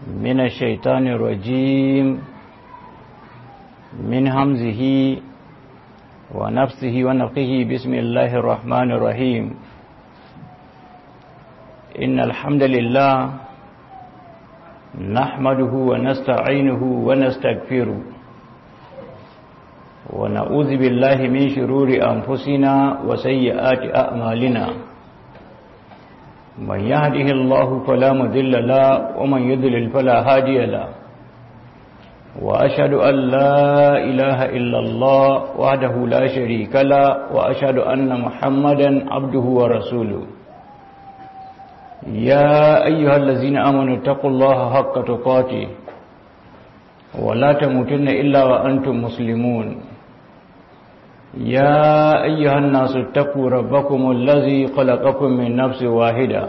من الشيطان الرجيم من همزه ونفسه ونفقه بسم الله الرحمن الرحيم إن الحمد لله نحمده ونستعينه ونستغفره ونعوذ بالله من شرور أنفسنا وسيئات أعمالنا من يهده الله فلا مذل له ومن يذلل فلا هادي له وأشهد أن لا إله إلا الله وحده لا شريك له وأشهد أن محمدا عبده ورسوله يا أيها الذين آمنوا اتقوا الله حق تقاته ولا تموتن إلا وأنتم مسلمون يا أيها الناس اتقوا ربكم الذي خلقكم من نفس واحدة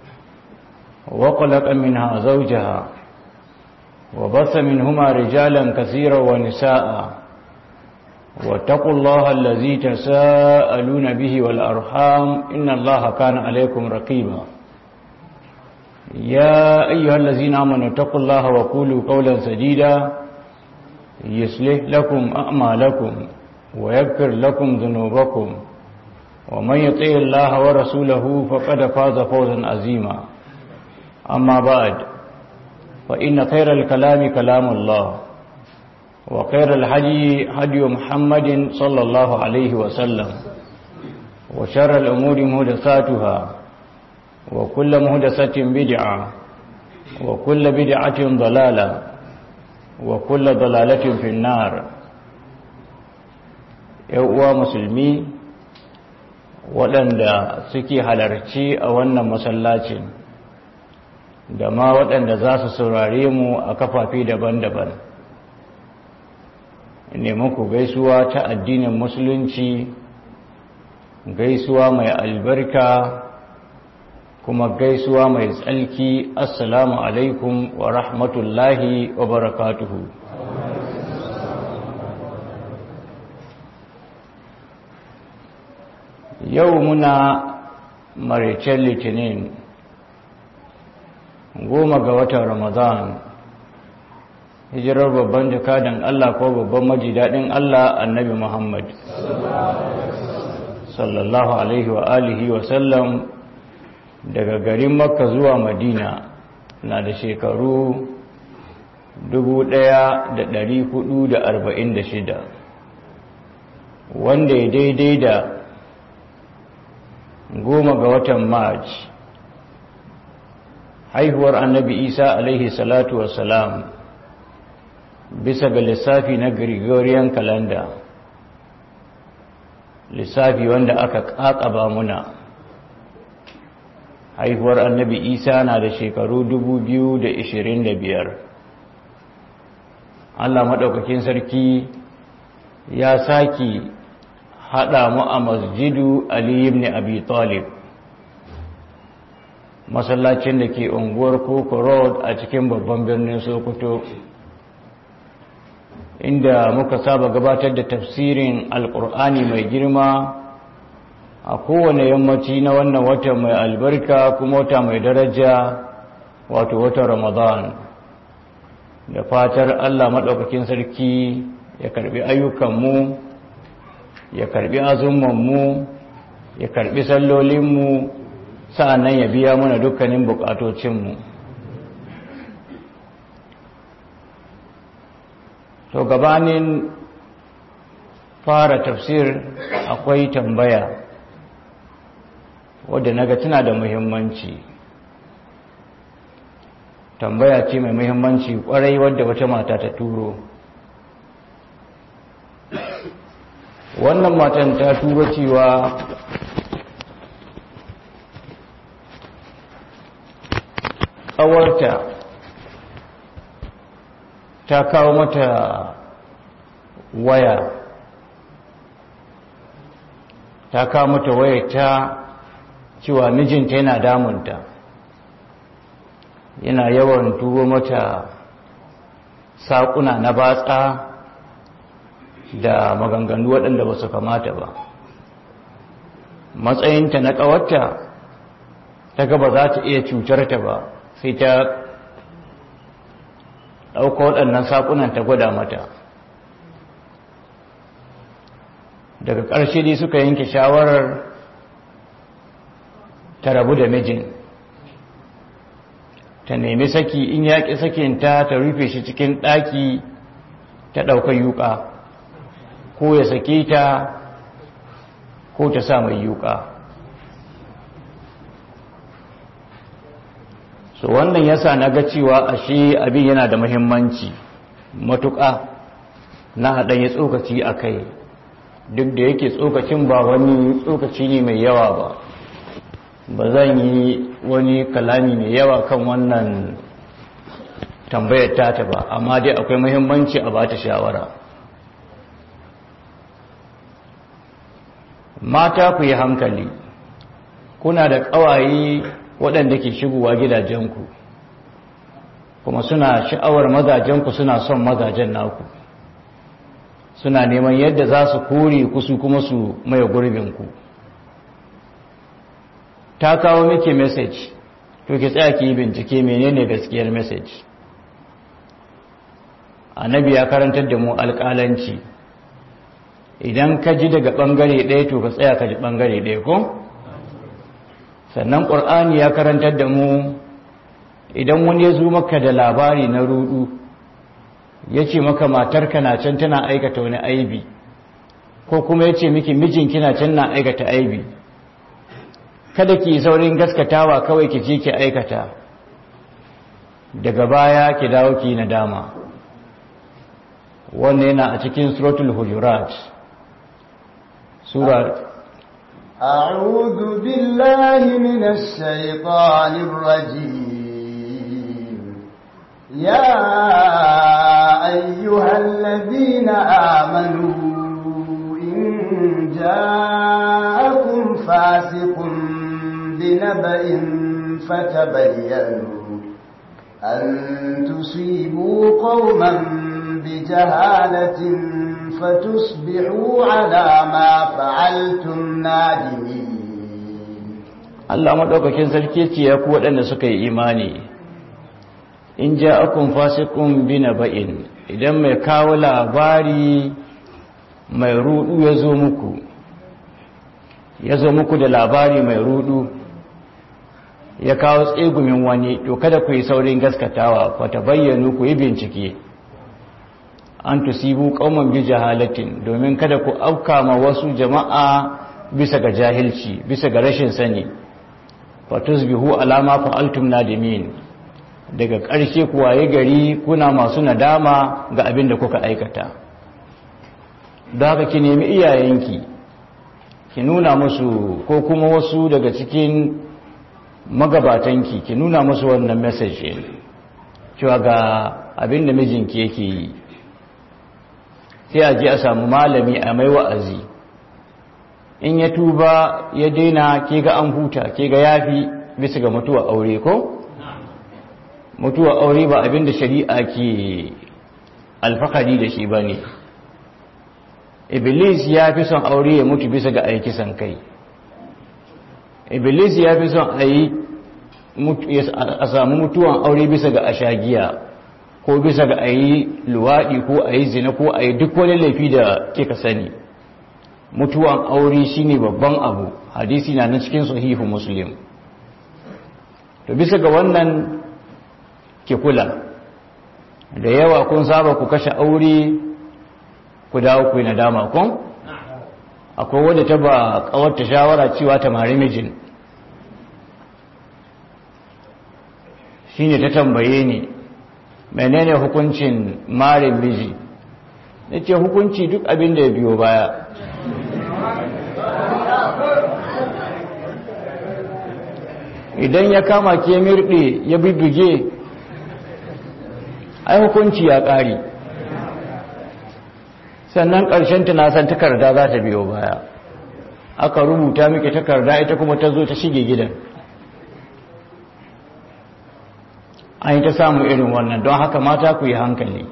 وخلق منها زوجها وبث منهما رجالا كثيرا ونساء واتقوا الله الذي تساءلون به والأرحام إن الله كان عليكم رقيبا يا أيها الذين آمنوا اتقوا الله وقولوا قولا سديدا يصلح لكم أعمالكم ويغفر لكم ذنوبكم ومن يطع الله ورسوله فقد فاز فوزا عظيما أما بعد فإن خير الكلام كلام الله وخير الحدي هدي محمد صلى الله عليه وسلم وشر الأمور مهدساتها وكل مهدسة بدعة وكل بدعة ضلالة وكل ضلالة في النار uwa musulmi waɗanda suke halarci a wannan masallacin da ma waɗanda za su saurare mu a kafafi daban-daban ne muku gaisuwa ta addinin musulunci gaisuwa mai albarka kuma gaisuwa mai tsalki assalamu alaikum wa rahmatullahi wa barakatuhu yau muna maricen litinin goma ga watan ramadan hijirar babban jakadan Allah ko babban majidadin Allah annabi Muhammad sallallahu alaihi wa alihi wa sallam daga garin makka zuwa madina na da shekaru 1446 wanda ya daidai da goma ga watan march haihuwar annabi isa alaihi salatu wassalam bisa ga lissafi na gregorian calendar lissafi wanda aka kakaba muna haihuwar annabi isa na da shekaru 2025 allah maɗaukakin sarki ya saki haɗa mu a masjidu Ali ibn Abi Talib masallacin da ke unguwar Koko Road a cikin babban birnin Sokoto inda muka saba gabatar da tafsirin alkur'ani mai girma a kowane yammaci na wannan wata mai albarka kuma wata mai daraja wato wata Ramadan da fatar Allah maɗaukakin sarki ya karbi ayyukanmu ya karbi azumanmu ya karbi sallolinmu sa'annan ya biya mana dukkanin bukatocinmu to gabanin fara tafsir akwai tambaya wadda naga tana da muhimmanci tambaya ce mai muhimmanci kwarai wadda wata mata ta turo wannan matan ta tura cewa ƙawarta ta kawo mata waya ta kawo mata waya ta cewa mijinta yana damunta yana yawan turo mata saƙuna na batsa da maganganu waɗanda ba su kamata ba matsayinta na ƙawarta ta gaba za ta iya cutar ta ba sai ta ɗauka waɗannan saƙunan ta gwada mata daga ƙarshe dai suka yanke shawarar ta rabu da mijin ta nemi saki in yaƙi sakinta ta rufe shi cikin ɗaki ta ɗaukar yuƙa ko ya sake ta ko ta sa mai yuƙa so wannan yasa na ga cewa ashe abin yana da muhimmanci matuƙa na haɗa ya tsokaci a kai duk da yake tsokacin ba wani tsokaci ne mai yawa ba ba zan yi wani kalami mai yawa kan wannan tambayar tata ba amma dai akwai muhimmanci a bata shawara mata ku yi hankali kuna da ƙawaye waɗanda ke shigowa gidajenku kuma suna sha'awar mazajenku suna son mazajen naku suna neman yadda za su kore kusu kuma su maye gurbinku ta kawo miki message to ki tsaya ki bincike menene gaskiyar message annabi ya karantar da mu alƙalanci idan ka ji daga ɓangare ɗaya to ka tsaya ka ji ɓangare ɗaya ko sannan ƙur'ani ya karantar da mu idan wani ya zo maka da labari na rudu ya ce maka matarka na can tana aikata wani aibi ko kuma ya ce miki mijinki na can na aikata aibi kada ki saurin gaskatawa kawai ki je ki aikata daga baya ki dawo ki nadama wannan yana a cikin suratul hujurat sura أعوذ بالله من الشيطان الرجيم يا أيها الذين آمنوا إن جاءكم فاسق بنبأ فتبينوا أن تصيبوا قوما بجهالة فتصبحوا على ما فعلتم نادمين Allah madaukakin sarki ce ya ku waɗanda suka yi imani in ja'akum fasiqun binaba'in idan mai kawo labari mai rudu ya zo muku ya zo muku da labari mai rudu ya kawo tsegumin wani to kada ku yi saurin gaskatawa fa bayyanu ku yi bincike an tusibu qauman bi jahalatin domin kada ku afka ma wasu jama'a bisa ga jahilci bisa ga rashin sani fa tusbihu alama fa'altum nadimin daga ƙarshe ku waye gari kuna masu nadama ga abin da kuka aikata don haka ki nemi iyayenki ki nuna musu ko kuma wasu daga cikin magabatanki ki nuna musu wannan message cewa ga abin da mijinki yake yi sai a je a samu malami a mai wa'azi in ya tuba ya daina ke ga an huta ke ga yafi bisa ga mutuwa aure ko mutuwa aure ba abin da shari'a ke alfahari da shi ba ne iblis ya fi son aure ya mutu bisa ga aikisan kai iblis ya fi son a yi a samu mutuwan aure bisa ga ashagiya ko bisa ga a yi luwaɗi ko a yi zina ko a yi duk wani laifi da kika sani mutuwan aure shine babban abu hadisi na na cikin sahihu muslim to bisa ga wannan ki kula da yawa kun saba ku kashe aure ku dawo ku yi nadama kun akwai wadda ta ba kawarta shawara cewa ta mari mijin shine ta tambaye ni menene hukuncin marin miji na ce hukunci duk abin da ya biyo baya idan ya kama ke mirɗe ya bibige ai hukunci ya ƙari sannan ƙarshen na san takarda za ta biyo baya aka rubuta miki takarda ita kuma ta zo ta shige gidan an yi ta samu irin wannan don haka mata ku yi hankali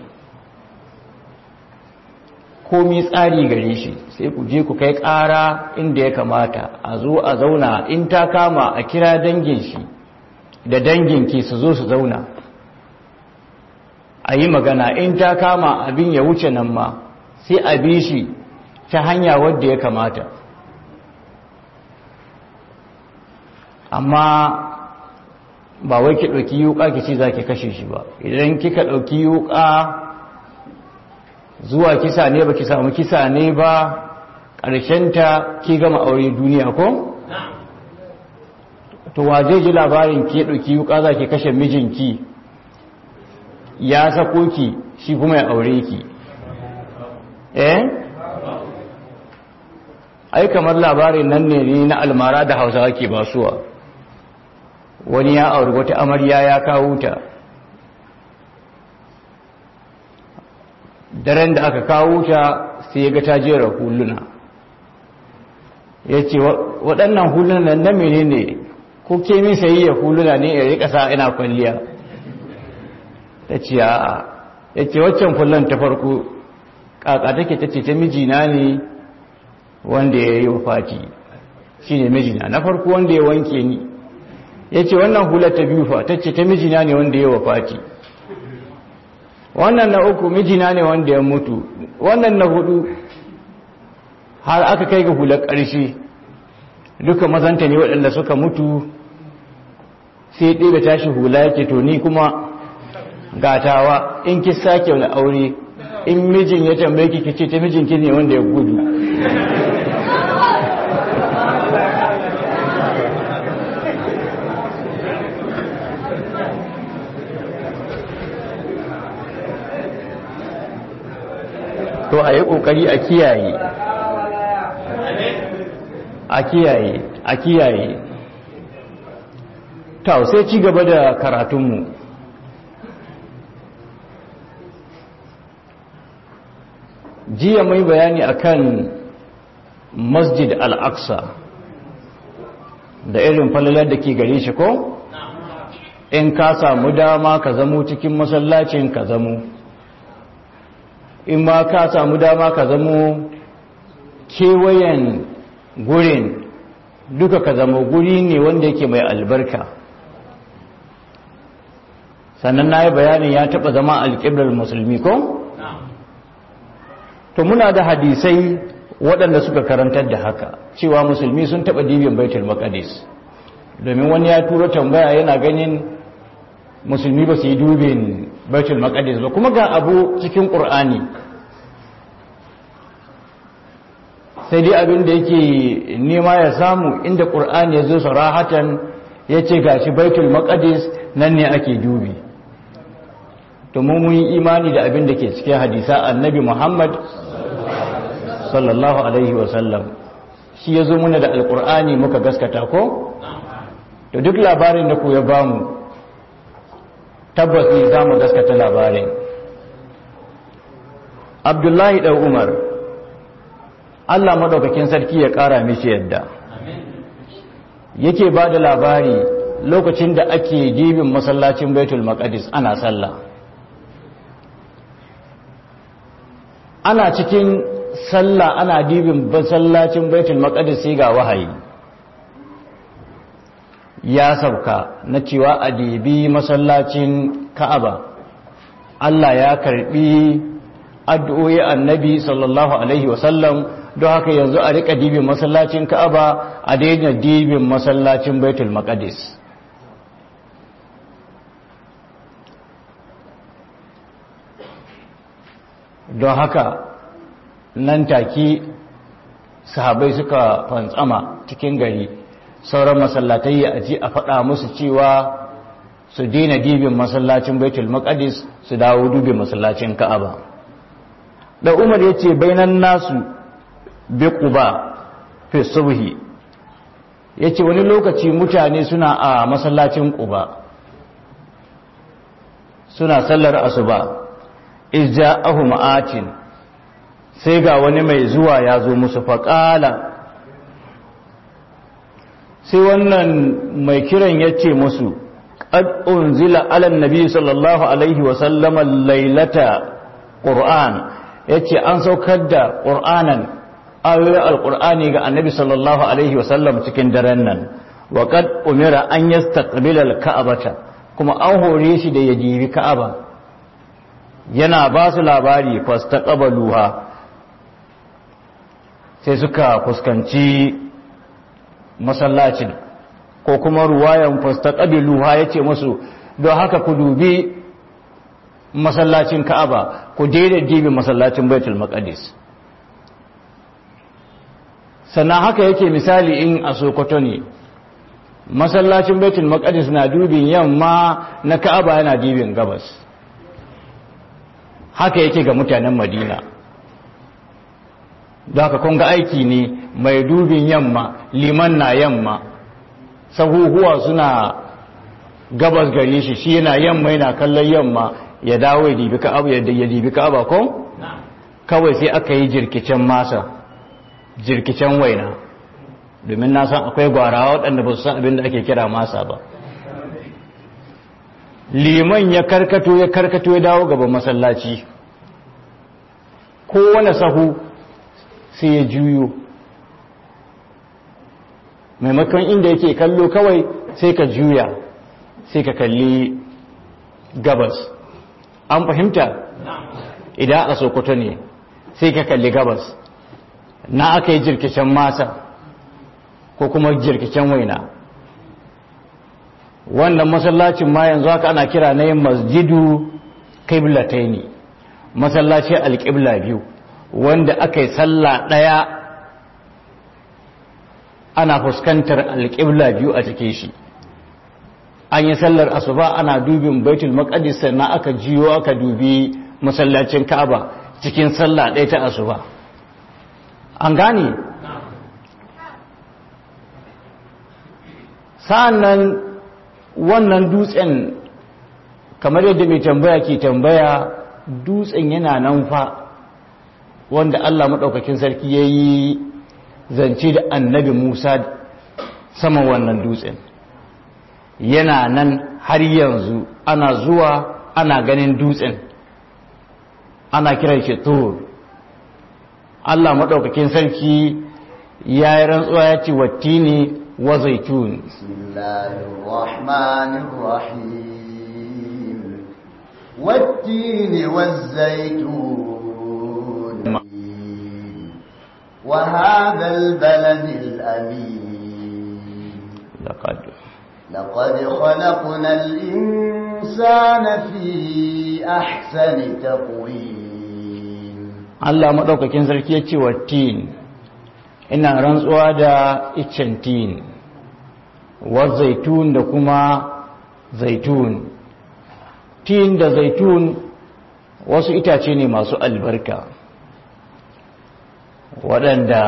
komi tsari gare shi sai ku je ku kai ƙara inda ya kamata a zo a zauna in ta kama a kira dangin shi da dangin ki su zo su zauna a yi magana in ta kama abin ya wuce nan ma sai a bi shi ta hanya wadda ya kamata amma ba wai ki ɗauki yuka ki ce za ki kashe shi ba idan kika ɗauki yuka zuwa kisa ne ba ki samu kisa ne ba ƙarshenta ki gama aure duniya ko? to waje ji labarin ki ɗauki yuka za ki kashe mijinki ya sako ki shi kuma ya aure ki eh? ai kamar labarin nan ne na almara da hausawa ke basuwa wani ya auri wata amarya ya kawo ta daren da aka kawo ta sai ya ga ta jera huluna ya ce waɗannan hulunan na mene ne ko ke min sayi ya huluna ne ya rika sa ina kwalliya ta ce a ya ce waccan kullum ta farko ƙaƙa take ta ce ta mijina ne wanda ya yi wa fati shi ne mijina na farko wanda ya wanke ni ya ce wannan hular ta biyu fa ta ce ta mijina ne wanda ya wafati wannan na uku mijina ne wanda ya mutu wannan na hudu har aka kai ga hular ƙarshe duka mazanta ne waɗanda suka mutu sai ɗaya tashi hula yake to ni kuma gatawa in ki sake wani aure in mijin ya tambaye ki ki ce ta mijinki ne wanda ya gudu to a yi ƙoƙari a kiyaye a kiyaye a kiyaye ta sai ci gaba da karatunmu jiya mai bayani akan masjid al-aqsa da irin falalar da ke gare shi ko in ka samu dama ka zamo cikin masallacin ka zamo in ma ka samu dama ka zamo kewayen gurin duka ka zama guri ne wanda yake mai albarka sannan na yi bayanin ya taɓa zama alƙiblar musulmi ko? to muna da hadisai waɗanda suka karantar da haka cewa musulmi sun taɓa dibin baitul maqdis domin wani ya turo tambaya yana ganin musulmi ba su yi dubin baitul maqdis ba kuma ga abu cikin ƙur'ani sai dai abin da yake nema ya samu inda ƙur'ani ya zo sarahatan ya ce ga shi baitul maqdis nan ne ake dubi to mun yi imani da abin da ke cikin hadisa annabi muhammad sallallahu alaihi wasallam shi ya zo muna da alƙur'ani muka gaskata ko to duk labarin da ku ya bamu tabbas ne za mu gaskata labarin abdullahi ɗan umar allah maɗaukakin sarki ya ƙara mishi yadda yake ba da labari lokacin da ake dibin masallacin baitul maqdis ana sallah ana cikin sallah ana dibin masallacin baitul maqdis sai ga wahayi ya sauka na cewa a dibi masallacin ka'aba Allah ya karbi addu'o'i annabi sallallahu alaihi wasallam don haka yanzu a rika dibin masallacin ka'aba a daina dibin masallacin baitul maqdis don haka nan take sahabai suka fantsama cikin gari sauran masallatai ya aji a faɗa musu cewa su daina dibin masallacin baitul maqdis su dawo dubin masallacin ka'aba da umar ya ce bainan nasu bi quba fi subhi ya ce wani lokaci mutane suna a masallacin quba suna sallar asuba izja'ahu ma'atin sai ga wani mai zuwa ya zo musu faƙala sai wannan mai kiran ya ce musu ƙad unzila alan nabi sallallahu alaihi wasallama lailata ƙur'an ya ce an saukar da ƙur'anan ayoyin alƙur'ani ga annabi sallallahu alaihi wasallam cikin daren nan wa ƙad umira an yastaqbila al-ka'abata kuma an hore shi da ya jibi ka'aba yana ba su labari fastaqabaluha sai suka fuskanci masallacin ko kuma ruwayan fastaqabiluha yace musu don haka ku dubi masallacin Ka'aba ku daidai dibi masallacin Baitul Maqdis sannan haka yake misali in a Sokoto ne masallacin Baitul Maqdis na dubin yamma na Ka'aba yana dibin gabas haka yake ga mutanen Madina da haka kun ga aiki ne mai dubin yamma liman na yamma sahuhuwa suna gabas gare shi shi yana yamma yana kallon yamma ya dawo ya dibi ka'aba ya dibi ka'aba ko kawai sai aka yi jirkicen masa jirkicen waina domin na san akwai gwarawa waɗanda ba su san abin da ake kira masa ba liman ya karkato ya karkato ya dawo gaban masallaci kowane sahu sai ya juyo maimakon inda yake kallo kawai sai ka juya sai ka kalli gabas an fahimta idan a sokoto ne sai ka kalli gabas na aka yi jirkicen masa ko kuma jirkicen waina wannan masallacin ma yanzu haka ana kira na yin masjidu ne masallaci alƙibla biyu wanda aka yi sallah ɗaya ana fuskantar alƙibla biyu a cikin shi an yi sallar asuba ana dubin baitul maqdis sannan aka jiyo aka dubi masallacin ka'aba cikin sallah ɗaya ta asuba an gane sa'annan wannan dutsen kamar yadda mai tambaya ke tambaya dutsen yana nan fa wanda Allah maɗaukakin sarki ya yi zance da annabi Musa saman wannan dutsen yana nan har yanzu ana zuwa ana ganin dutsen ana kiran shi tur Allah maɗaukakin sarki ya yi rantsuwa ya ce wattini wa zaitun والتين والزيتون وهذا البلد الأمين لقد لقد خلقنا الإنسان في أحسن تقويم Allah maɗaukakin sarki ya ce wa tin ina rantsuwa da iccen tin wa zaitun da kuma zaitun tin da zaitun wasu itace ne masu albarka waɗanda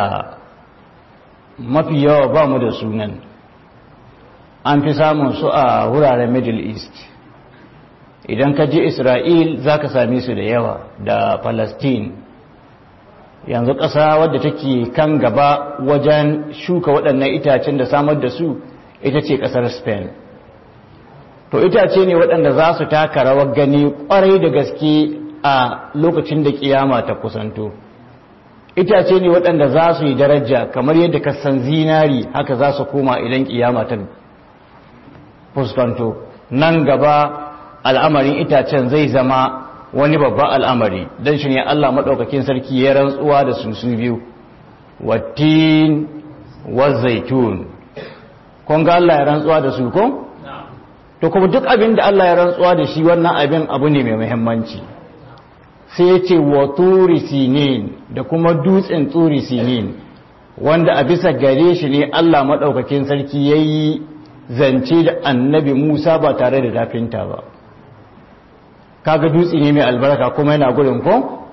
mafi yawa ba mu da sunan an fi samun su a wuraren middle east idan ka je isra'il za ka same su da yawa da palestine yanzu ƙasa wadda take kan gaba wajen shuka waɗannan itacen da samar da su ita ce ƙasar spain to itace ne waɗanda za su taka rawar gani ƙwarai da gaske a lokacin da ƙiyama ta kusanto itace ne waɗanda za su yi daraja kamar yadda kasan zinari haka za su koma idan ƙiyama ta fuskanto nan gaba al'amarin itacen zai zama wani babban al'amari don shi ne Allah maɗaukakin sarki ya rantsuwa da su su biyu wattin wa zaitun kun ga Allah ya rantsuwa da su ko? to kuma duk abin da Allah ya rantsuwa da shi wannan abin abu ne mai muhimmanci sai ya ce wa turi sinin da kuma dutsen turi sinin wanda a bisa gare shi ne Allah maɗaukakin sarki ya yi zance da annabi Musa ba tare da dafinta ba kaga dutse ne mai albarka kuma yana gurin ko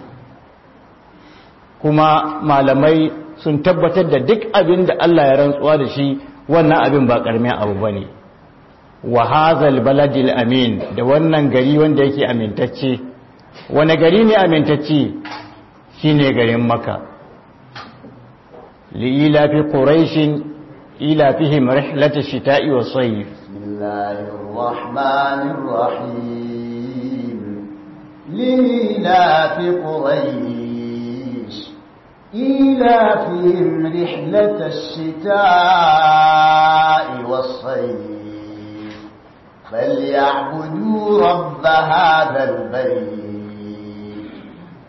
kuma malamai sun tabbatar da duk abin da Allah ya rantsuwa da shi wannan abin ba karamin abu bane wa hazal baladil amin da wannan gari wanda yake amintacce wani gari ne amintacce shine garin maka li ila fi quraishin ila fihim rihlatash shita'i was-sayf bismillahir rahmanir rahim لإيلاف قريش إيلافهم رحلة الشتاء والصيف فليعبدوا رب هذا البيت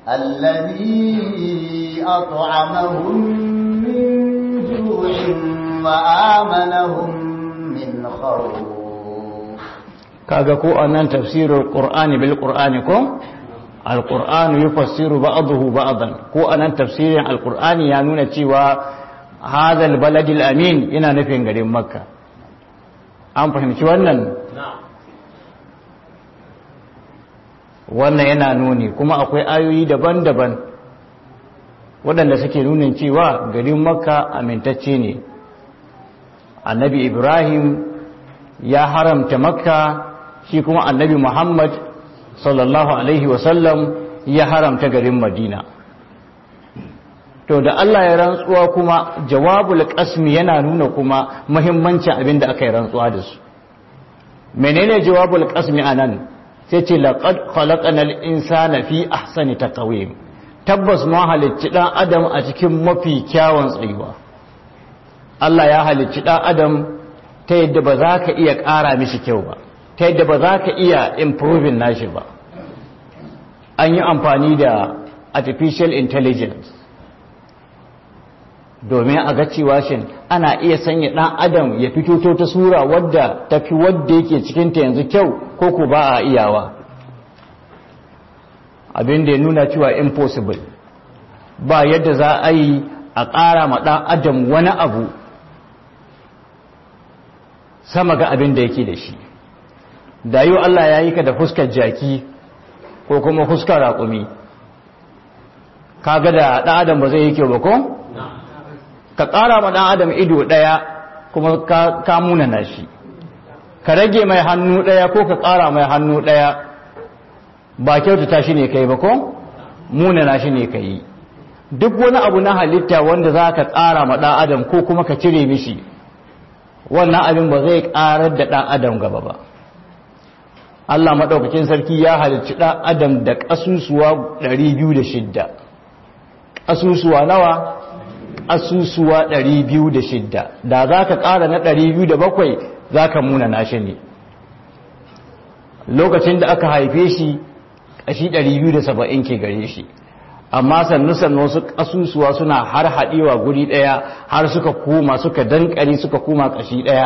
الذي أطعمهم من جوع وآمنهم من خوف kaga ko anan tafsirul qur'ani bil qur'ani ko alqur'anu yufassiru ba'dahu ba'dan ko anan tafsirin alqur'ani ya nuna cewa hadha albaladil amin yana nufin garin makka an fahimci wannan wannan yana nuni kuma akwai ayoyi daban-daban waɗanda suke nunin cewa garin makka amintacce ne annabi ibrahim ya haramta makka shi kuma annabi muhammad sallallahu alaihi wasallam ya haramta garin madina to da allah ya rantsuwa kuma jawabul qasmi yana nuna kuma muhimmancin abin da aka yi rantsuwa da su menene jawabul qasmi anan sai ce laqad khalaqanal insana fi ahsani taqwim tabbas mu halicci dan adam a cikin mafi kyawun tsayuwa Allah ya halicci dan adam ta yadda ba za ka iya ƙara mishi kyau ba ta yadda ba za ka iya improving nashi ba an yi amfani da artificial intelligence domin a ga cewa shin ana iya sanya ɗan adam ya fito ta sura wadda tafi wadda yake cikinta yanzu kyau ko ku ba a iyawa abin da ya nuna cewa impossible ba yadda za a yi a ƙara ma ɗan adam wani abu sama ga abin da yake da shi da yau Allah ya yi ka da fuskar jaki ko kuma fuskar raƙumi kaga da ɗan adam ba zai yi kyau ba ko? ka ƙara ma ɗan adam ido ɗaya kuma ka munana shi ka rage mai hannu ɗaya ko ka ƙara mai hannu ɗaya ba kyautata shi ne kai ba ko munana shi ne ka yi duk wani abu na halitta wanda za ka ƙara ma ɗan adam ko kuma ka cire mishi wannan abin ba zai ƙarar da ɗan adam gaba ba Allah maɗaukakin sarki ya halicci ɗan adam da ƙasusuwa 206 ƙasusuwa nawa asusuwa 206 da za ka ƙara na 207 za ka muna nashi ne lokacin da aka haife shi ƙashi 270 ke gare shi amma sannu sannu wasu asusuwa suna har haɗewa guri ɗaya har suka koma suka dankari suka koma ƙashi ɗaya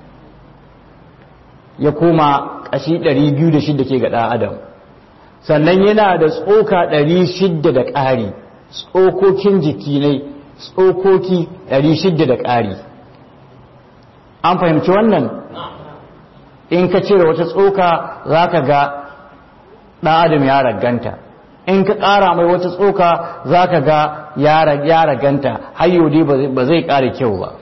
ya koma ƙashi 206 ke ga ɗan adam sannan yana da tsoka 600 da ƙari tsokokin jiki ne tsokoki 600 da ƙari an fahimci wannan in ka cire wata tsoka za ka ga ɗan adam ya raganta in ka ƙara mai wata tsoka za ka ga ya raganta hayyodi ba zai ƙara kyau ba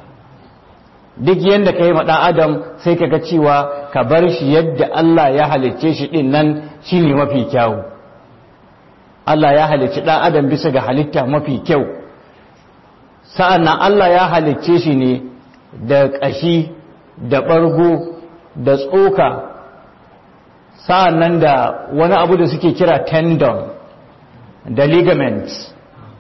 duk yadda ka yi ɗan adam sai ka ga cewa ka bar shi yadda Allah ya halicce shi ɗin nan shi ne mafi kyau Allah ya halicci ɗan adam bisa ga halitta mafi kyau sa'an nan Allah ya halicce shi ne da ƙashi da ɓargo da tsoka sa'an nan da wani abu da suke kira tendon da ligaments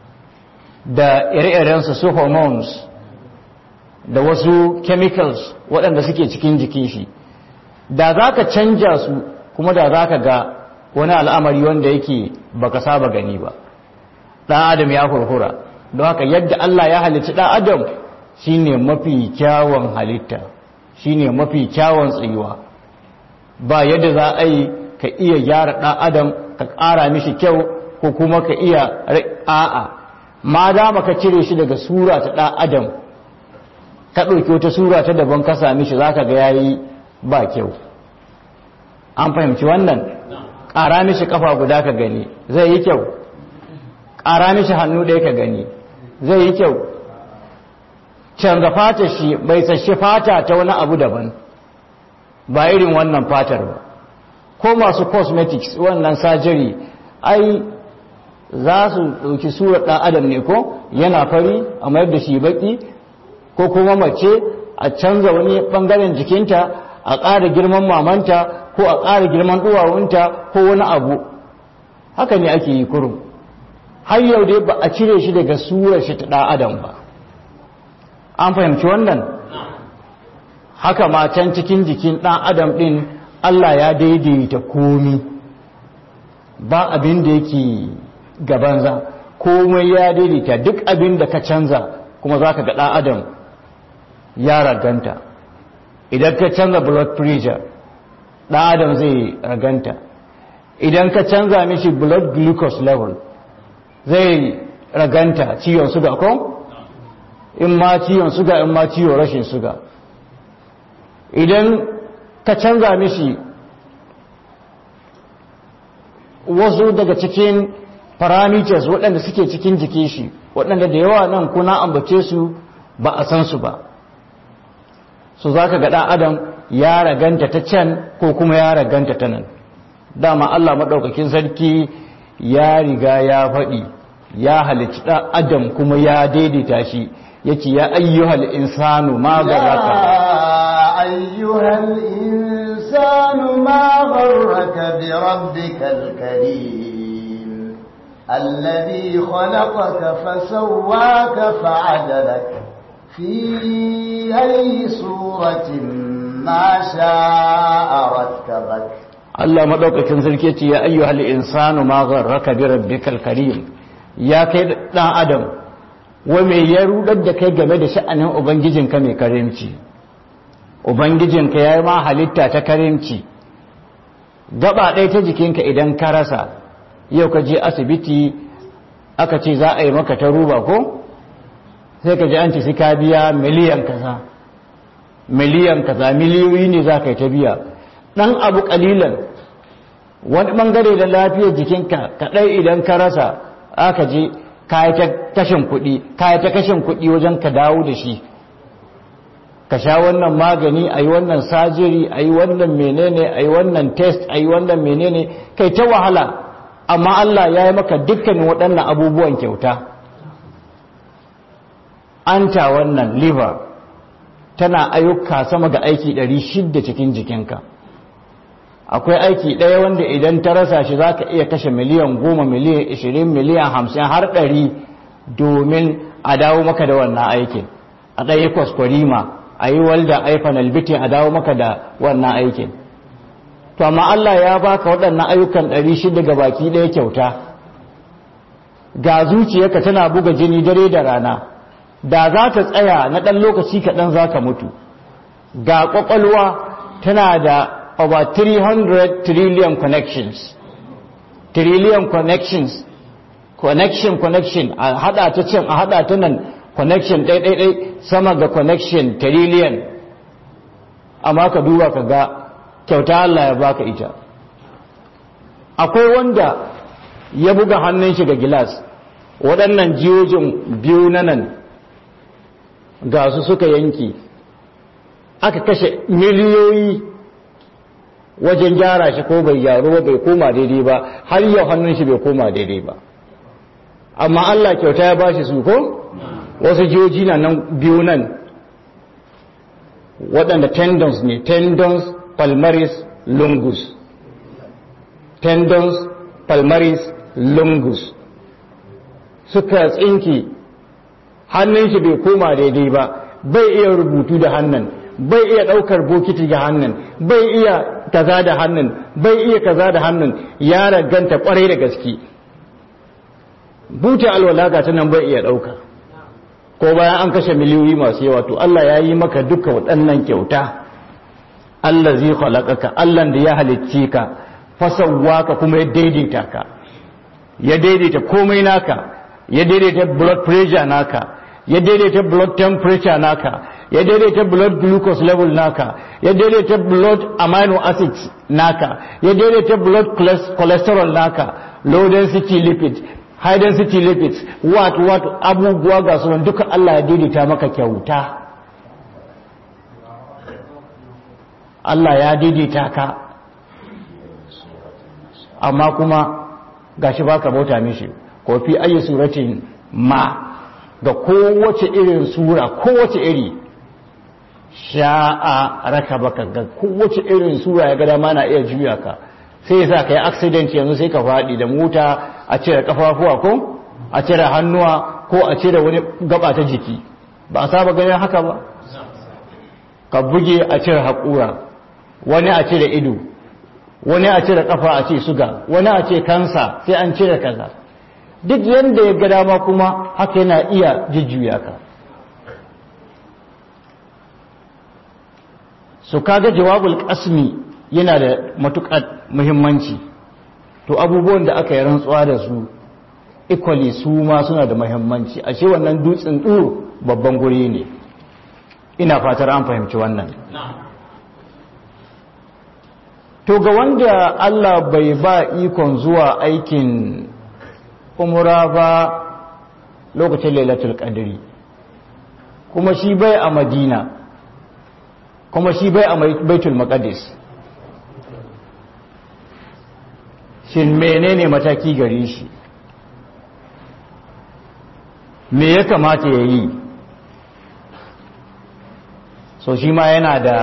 da ire-irensu su hormones da wasu chemicals waɗanda suke cikin jikin shi da za ka canja su kuma da za ka ga wani al'amari wanda yake baka saba gani ba ɗan adam ya hurhura don haka yadda Allah ya halicci ɗan adam shine mafi kyawun halitta shine mafi kyawun tsayuwa ba yadda za a yi ka iya gyara ɗan adam ka ƙara mishi kyau ko kuma ka iya a'a ma dama ka cire shi daga sura ta ɗan adam ka ɗauki wata sura ta daban ka sami shi za ka ga yayi ba kyau an fahimci wannan ƙara mishi ƙafa guda ka gani zai yi kyau ƙara mishi hannu ɗaya ka gani zai yi kyau canza fata shi bai sashi fata ta wani abu daban ba irin wannan fatar ba ko masu cosmetics wannan surgery ai za su ɗauki surar ɗan adam ne ko yana fari a mayar da shi baki ko kuma mace a canza wani ɓangaren jikinta a ƙara girman mamanta ko a ƙara girman duwawunta ko wani abu haka ne ake yi kurum har yau dai ba a cire shi daga surar shi ta ɗan adam ba an fahimci wannan haka ma can cikin jikin ɗan adam ɗin Allah ya daidaita komi ba abin da yake gabanza komai ya daidaita duk abin da ka canza kuma za ka ga ɗan adam ya raganta idan ka canza blood pressure ɗan adam zai raganta idan ka canza mishi blood glucose level zai raganta ciwon suga ko in ma ciwon suga in ma ciwon rashin suga idan ka canza mishi wasu daga cikin parameters waɗanda suke cikin jikin shi waɗanda da yawa nan kuna ambace su ba a san su ba su za ka ga ɗan adam ya raganta ta can ko kuma ya raganta ta nan dama Allah maɗaukakin sarki ya riga ya faɗi ya halicci ɗan adam kuma ya daidaita shi yake ya ayyuhal insanu ma garaka ayyuhal insanu ma gharraka bi rabbikal karim alladhi khalaqaka fasawwaka fa'adalaka fi ayyi suratin ma sha'a rakkabaka Allah maɗaukakin sarki ce ya ayyuhal insanu ma gharraka bi rabbikal karim ya kai dan adam wa me ya rudar da kai game da sha'anin ubangijinka mai karimci ubangijinka yayi ma halitta ta karimci gaba ɗaya ta jikinka idan ka rasa yau ka je asibiti aka ce za a yi maka ta ruba ko sai ka ji an ce sai ka biya miliyan kaza miliyan kaza miliyoyi ne za ka yi ta biya ɗan abu ƙalilan wani ɓangare da lafiyar jikinka kaɗai idan ka rasa aka je kayi ta kashin kuɗi kayi ta kashin kuɗi wajen ka dawo da shi ka sha wannan magani a yi wannan sajiri a yi wannan menene a yi wannan test a yi wannan menene kai ta wahala amma Allah ya yi maka dukkanin waɗannan abubuwan kyauta anta wannan liver tana ayyuka sama ga aiki 600 cikin jikinka akwai aiki ɗaya wanda idan ta rasa shi za ka iya kashe miliyan goma miliyan ishirin miliyan hamsin har ɗari domin a dawo maka da wannan aikin a ɗaya kwaskwarima a yi walda aifan albitin a dawo maka da wannan aikin to amma Allah ya baka waɗannan ayyukan ɗari shida ga baki ɗaya kyauta ga zuciyarka tana buga jini dare da rana da za ta tsaya na ɗan lokaci kaɗan za ka mutu ga ƙwaƙwalwa tana da over 300 trillion connections trillion connections connection connection a hada ta can a hada ta nan connection ɗai-ɗai sama ga connection trillion amma ka duba ka ga kyauta Allah ya baka ita akwai wanda ya buga hannun shi ga gilas waɗannan jiyojin biyu na nan ga su suka yanki aka kashe miliyoyi wajen gyara shi ko bai gyaru ba bai koma daidai ba har yau hannun shi bai koma daidai ba amma Allah kyauta ya bashi su ko wasu jiyoji na nan biyu nan waɗanda tendons ne tendons palmaris longus tendons palmaris longus suka tsinki hannun shi bai koma daidai ba bai iya rubutu da hannun bai iya ɗaukar bokiti ga hannun bai iya kaza da hannun bai iya kaza da hannun ya raganta kwarai da gaske buta alwala ga ta nan bai iya ɗauka ko bayan an kashe miliyoyi masu yawa to Allah ya yi maka duka waɗannan kyauta Allah zai halakaka Allah da ya halicce ka fasawwa ka kuma ya daidaita ka ya daidaita komai naka ya daidaita blood pressure naka ya daidaita blood temperature naka ya daidaita blood glucose level naka ya daidaita blood amino acids naka ya daidaita blood cholesterol naka low density lipids high density lipids what what abubuwa ga su duka Allah ya daidaita maka kyauta Allah ya daidaita ka amma kuma gashi baka bauta mishi ko fi ayi suratin ma ga kowace irin sura kowace iri sha'a raka baka ga kowace irin sura ya gada mana iya juya ka sai ya sa ka yi accident yanzu sai ka faɗi da mota a cire kafafuwa ko a cire hannuwa ko a cire wani gaba ta jiki ba a saba ganin haka ba ka buge a cire haƙura wani a cire ido wani a cire kafa a ce suga wani a ce kansa sai an cire kaza duk yadda ya ga dama kuma haka yana iya jujjuya ka su kaga jawabul kasmi yana da matuƙar muhimmanci to abubuwan da aka yi rantsuwa da su equally su ma suna da muhimmanci ashe wannan dutsen ɗuru babban guri ne ina fatar an fahimci wannan to ga wanda Allah bai ba ikon zuwa aikin umra ba lokacin lailatul qadri kuma shi bai a madina kuma shi bai a baitul maqdis shin menene mataki gare shi me ya kamata ya yi so shi ma yana da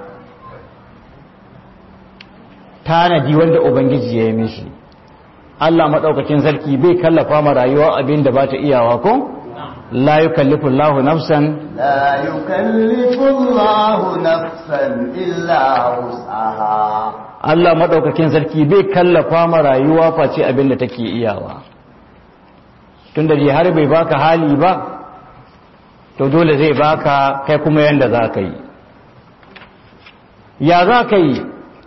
tanadi wanda ubangiji ya yi mishi Allah maɗaukakin sarki bai kallafa ma rayuwa abin da ba ta iyawa ko? la yukallifu Allahu nafsan la yukallifu Allahu nafsan illa wus'aha Allah maɗaukakin sarki bai kallafa ma rayuwa face abin da take iyawa tun da har bai baka hali ba to dole zai baka kai kuma yanda za ka yi ya za ka yi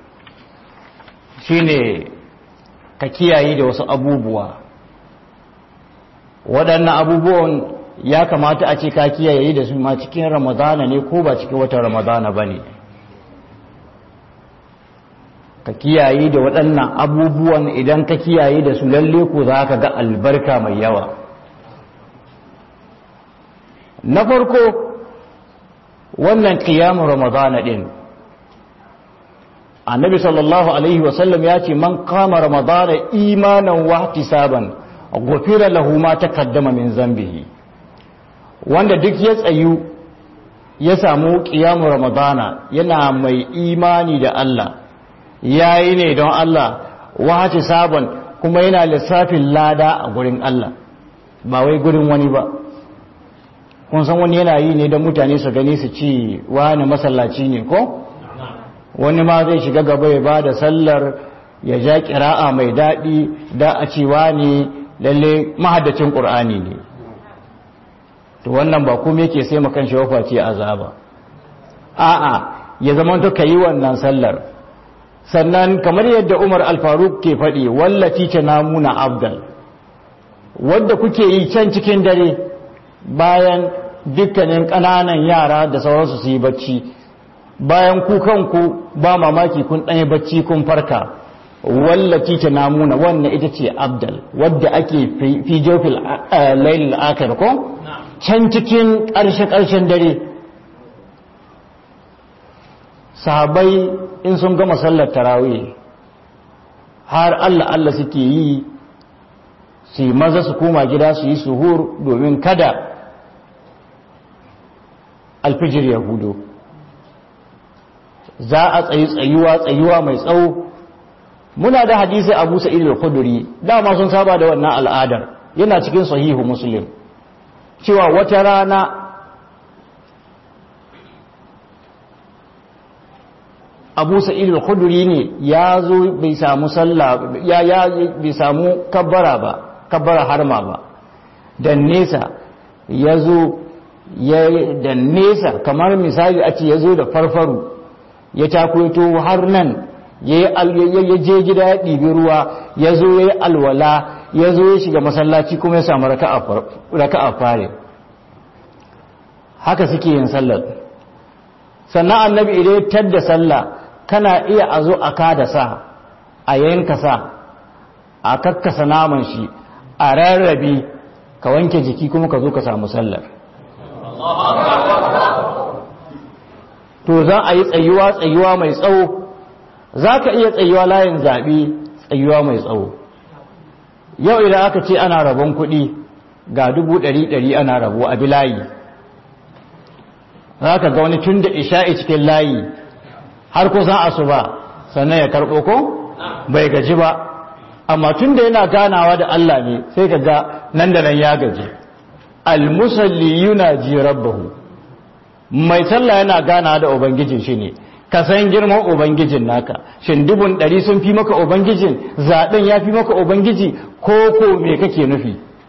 shine ka kiyaye da wasu abubuwa waɗannan abubuwan ya kamata a ce ka kiyaye da su ma cikin ramadana ne ko ba cikin watan ramadana ba ne ka kiyaye da waɗannan abubuwan idan ka kiyaye da su lalle ko za ka ga albarka mai yawa na farko wannan kiyamun ramadana ɗin annabi sallallahu alaihi wasallam ya ce man kama ramadana imanan wa ihtisaban ghufira lahu ma taqaddama min zambihi wanda duk ya tsayu ya samu qiyamu ramadana yana mai imani da Allah yayi ne don Allah wa ihtisaban kuma yana lissafin lada a gurin Allah ba wai gurin wani ba kun san wani yana yi ne don mutane su gani su ci wani masallaci ne ko wani ma zai shiga gaba ya ba da sallar ya ja kira'a mai daɗi da a cewa ne lalle mahaddacin ƙur'ani ne to wannan ba kuma yake sai makan shi wafa ce azaba a'a ya zama to yi wannan sallar sannan kamar yadda Umar al-Faruq ke faɗi wallaci ta namuna abdal wadda kuke yi can cikin dare bayan dukkanin ƙananan yara da sauransu su yi bacci bayan ku kanku ba mamaki kun ɗaya bacci kun farka wallaci ta namuna wannan ita ce abdal wadda ake fi jofil lailil akar ko can cikin ƙarshe-ƙarshen dare sahabai in sun gama sallar tarawih har Allah Allah suke yi su yi maza su koma gida su yi suhur domin kada alfijir ya hudu za a tsayi tsayuwa tsayuwa mai tsawo muna da hadisi abu sa'id al-khudri dama sun saba da wannan al'adar yana cikin sahihu muslim cewa wata rana abu sa'id al-khudri ne ya zo bai samu sallah ya ya bai samu kabbara ba kabbara harma ba dan nesa ya zo ya da nesa kamar misali a ce ya zo da farfaru ya takwaito har nan ya je gida ya ɗibi ruwa ya zo ya yi alwala ya zo ya shiga masallaci kuma ya samu raka a fare haka suke yin sallar sannan annabi idan ya tadda sallah kana iya a zo a kada sa a yanka sa a kakkasa naman shi a rarrabe ka wanke jiki kuma ka zo ka samu sallar to za a yi tsayuwa tsayuwa mai tsawo za ka iya tsayuwa layin zaɓe tsayuwa mai tsawo yau idan aka ce ana rabon kuɗi ga dubu ɗari ɗari ana rabo a bi layi za ka ga wani tun da isha'i cikin layi har kusan asuba sannan ya karɓo ko bai gaji ba amma tun da yana ganawa da Allah ne sai ka ga nan da nan ya gaji almusalli yuna ji rabbahu mai sallah yana gana da ubangijin shi ne ka san girman ubangijin naka shin dubun ɗari sun fi maka ubangijin zaɓen ya fi maka ubangiji ko ko me kake nufi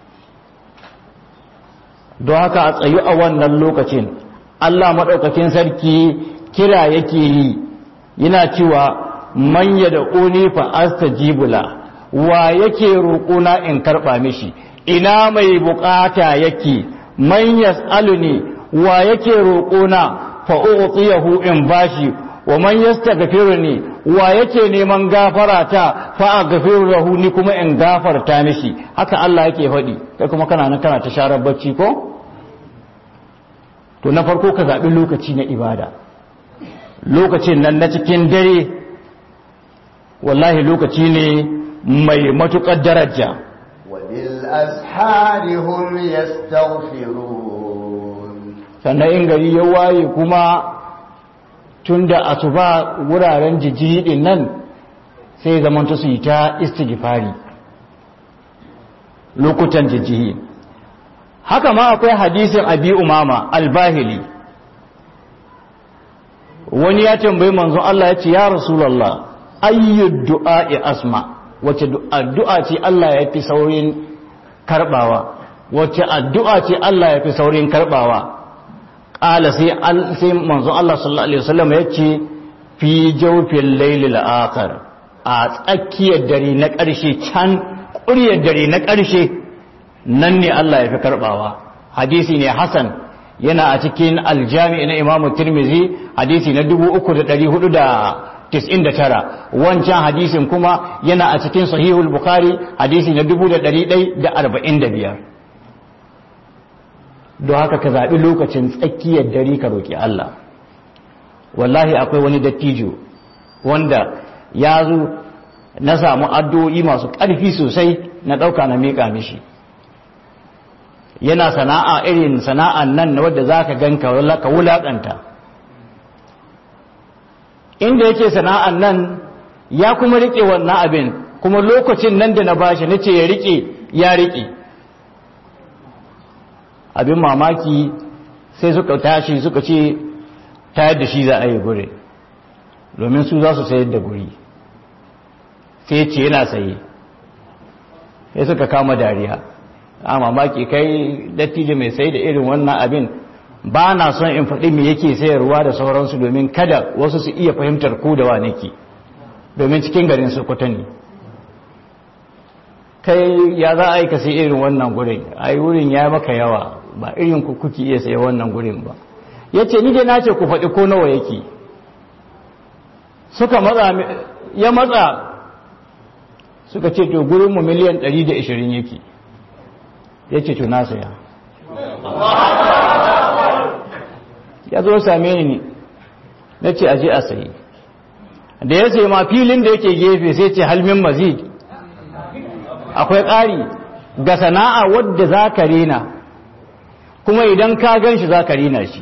don haka a tsayu a wannan lokacin Allah maɗaukakin sarki kira yake yi yana cewa manya da ƙuni fa astajibula wa yake roƙona in karɓa mishi ina mai buƙata yake man yas'aluni wa yake roƙona fa u'tiyahu in bashi wa man yastaghfiruni wa yake neman gafara ta fa aghfiru lahu ni kuma in gafarta mishi haka Allah yake faɗi kai kuma kana nan kana ta sharar bacci ko to na farko ka zaɓi lokaci na ibada lokacin nan na cikin dare wallahi lokaci ne mai matuƙar daraja وبالأسحار هم يستغفرون sannan in gari ya waye kuma tun da asuba wuraren jijiri din nan sai zamanta su yi ta istighfari lokutan jijiri haka ma akwai hadisin abi umama albahili wani ya tambayi manzon Allah ya ce ya rasulallah ayyud du'a'i asma wace addu'a ce Allah ya fi saurin karbawa wace addu'a ce Allah ya fi saurin karbawa ƙala sai manzon Allah sallallahu Alaihi wasallam ya ce fi jaufin lailil akhar a tsakiyar dare na ƙarshe can ƙuryar dare na ƙarshe nan ne Allah ya fi karɓawa hadisi ne Hassan yana a cikin aljami na Imam Tirmizi hadisi na 3499 wancan hadisin kuma yana a cikin sahihul Bukhari hadisi na 1145 don haka ka zaɓi lokacin tsakiyar dare ka roƙi Allah wallahi akwai wani dattijo wanda ya zo na samu addu'o'i masu ƙarfi sosai na ɗauka na miƙa mishi yana sana'a irin sana'an nan na wadda za ka gan ka wulaƙanta inda yake sana'an nan ya kuma riƙe wannan abin kuma lokacin nan da na bashi na ce ya riƙe ya riƙe abin mamaki sai suka tashi suka ce tayar da shi za a yi gure domin su za su sayar da guri sai ce yana saye sai suka kama dariya a mamaki kai dattijo mai sai da irin wannan abin ba na son in faɗi me yake sayarwa da sauransu domin kada wasu su iya fahimtar ko da wa nake domin cikin garin sokoto ne kai ya za a yi ka sai irin wannan gurin a yi wurin ya maka yawa ba irin ku kuke iya sayi wannan gurin ba ya ce ni dai na ce ku faɗi ko nawa yake suka matsa ya matsa suka ce to gurinmu miliyan 120 yake ya ce to na saya ya zo same ni na ce aje a sayi da ya sai ma filin da yake gefe sai ce halmin mazid akwai ƙari ga sana'a wadda za ka rena kuma idan ka gan shi za ka rena shi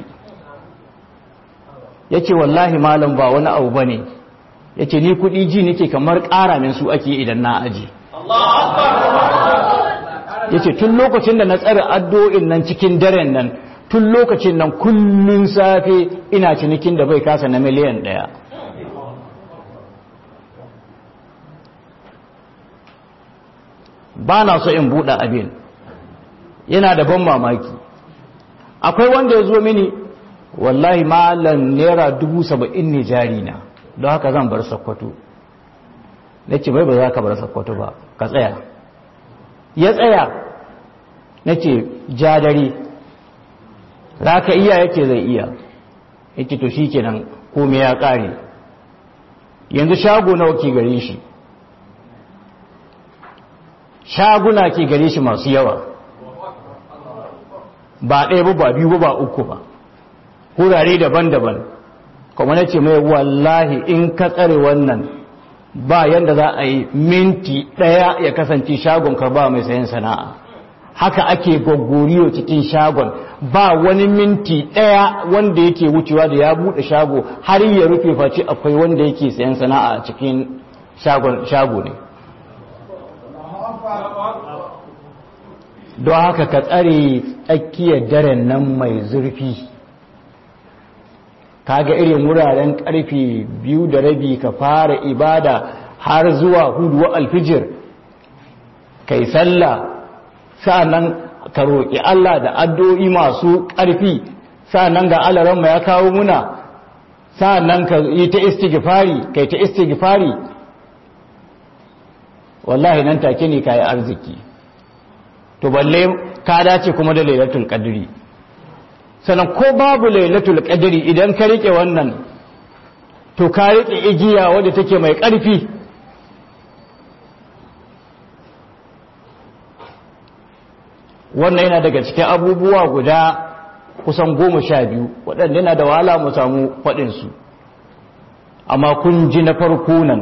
ya ce wallahi malam ba wani abu ba ne ya ce ni kudi ji nake kamar ƙara min su ake idan na aji ya ce tun lokacin da na tsara addu'o'in nan cikin daren nan tun lokacin nan kullum safe ina cinikin da bai kasa na miliyan ɗaya ba na so in buɗe abin yana da ban mamaki akwai wanda ya zo mini wallahi malam naira dubu saba'in ne jari na don haka zan bar sakkwato na ce bai ba za ka bar sakkwato ba ka tsaya ya tsaya na ce jadari za ka iya yake zai iya yake to shi kenan kome ya ƙare yanzu shago nawa ke gare shi shaguna ke gare shi masu yawa ba ɗaya ba ba biyu ba uku ba wurare daban-daban kuma na ce mai wallahi in ka tsare wannan ba yadda za a yi minti ɗaya ya kasance shagon ka ba mai sayan sana'a haka ake gwaggoriyo cikin shagon ba wani minti ɗaya wanda yake wucewa da ya buɗe shago har ya rufe face akwai wanda yake sayan sana'a a cikin shago ne don haka ka tsare tsakiyar daren nan mai zurfi kaga irin wuraren karfe biyu da rabi ka fara ibada har zuwa hudu alfijir kai sallah sa'annan ka roƙi Allah da addu'o'i masu ƙarfi sa'annan ga alaran ya kawo muna sa'annan ka yi ta istighfari kai ta istighfari wallahi nan take ne kai arziki to balle ka dace kuma da lailatul qadri sannan ko babu lailatul qadri idan ka rike wannan to ka rike igiya wadda take mai ƙarfi wannan yana daga cikin abubuwa guda kusan goma sha biyu waɗanda yana da wahala mu samu faɗinsu amma kun ji na farko nan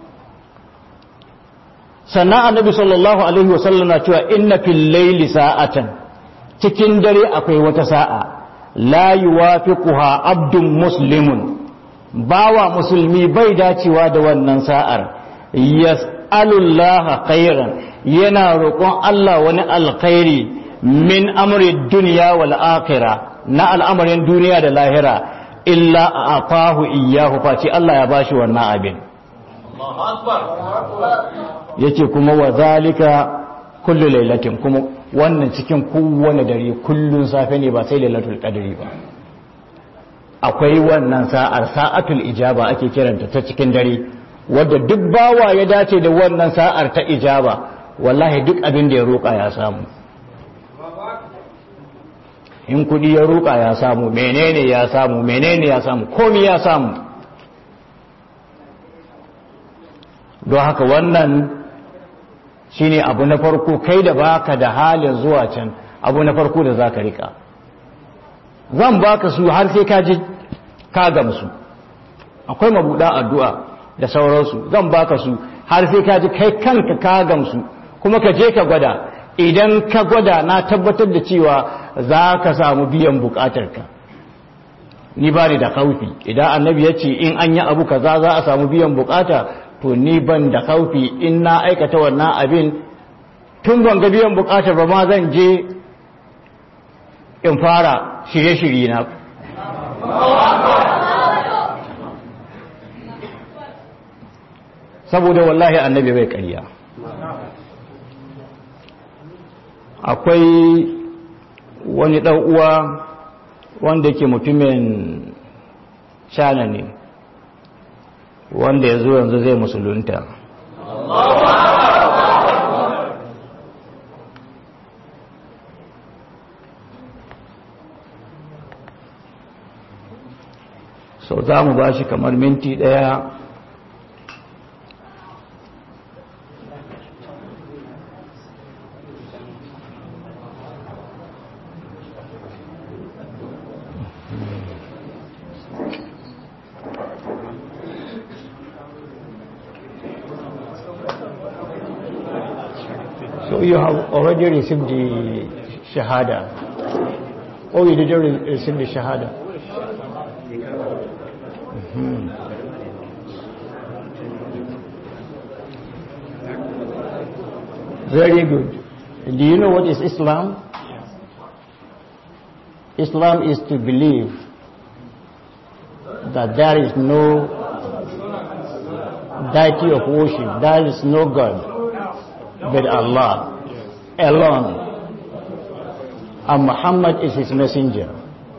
sannan annabi sallallahu alaihi wasallam na cewa inna fil laili sa'atan cikin dare akwai wata sa'a la yuwafiquha abdun muslimun bawa musulmi bai dacewa da wannan sa'ar yas'alullaha khairan yana roƙon Allah wani alkhairi min amri duniya wal akhirah na al'amarin duniya da lahira illa atahu iyyahu face Allah ya bashi wannan abin yace kuma wa zalika kullu lailatin kuma wannan cikin kowane dare kullun safe ne ba sai lailatul qadri ba akwai wannan sa'ar sa'atul ijaba ake kiranta ta cikin dare wadda duk bawa ya dace da wannan sa'ar ta ijaba wallahi duk abin da ya roƙa ya samu in kudi ya roƙa ya samu menene ya samu menene ya samu komi ya samu don haka wannan shine abu na farko kai da baka da halin zuwa can abu na farko da za ka rika zan baka su har sai ka ji ka gamsu akwai mabuɗa addu'a da sauransu zan baka su har sai ka ji kai kanka ka gamsu kuma ka je ka gwada idan ka gwada na tabbatar da cewa za ka samu biyan bukatarka ni ba ni da kaufi idan annabi ya ce in an yi abu kaza za a samu biyan bukata to ni ban da kaufi in na aikata wannan abin tun ban ga biyan bukatar ba ma zan je in fara shirye-shirye na saboda wallahi annabi bai ƙarya akwai wani ɗan uwa wanda ke mutumin shana ne wanda ya zo yanzu zai musulunta so za mu ba shi kamar minti ɗaya So you have already received the Shahada. Oh, you didn't re- receive the Shahada. Mhm. Very good. Do you know what is Islam? Islam is to believe that there is no deity of worship, there is no God but Allah alone. And Muhammad is his messenger.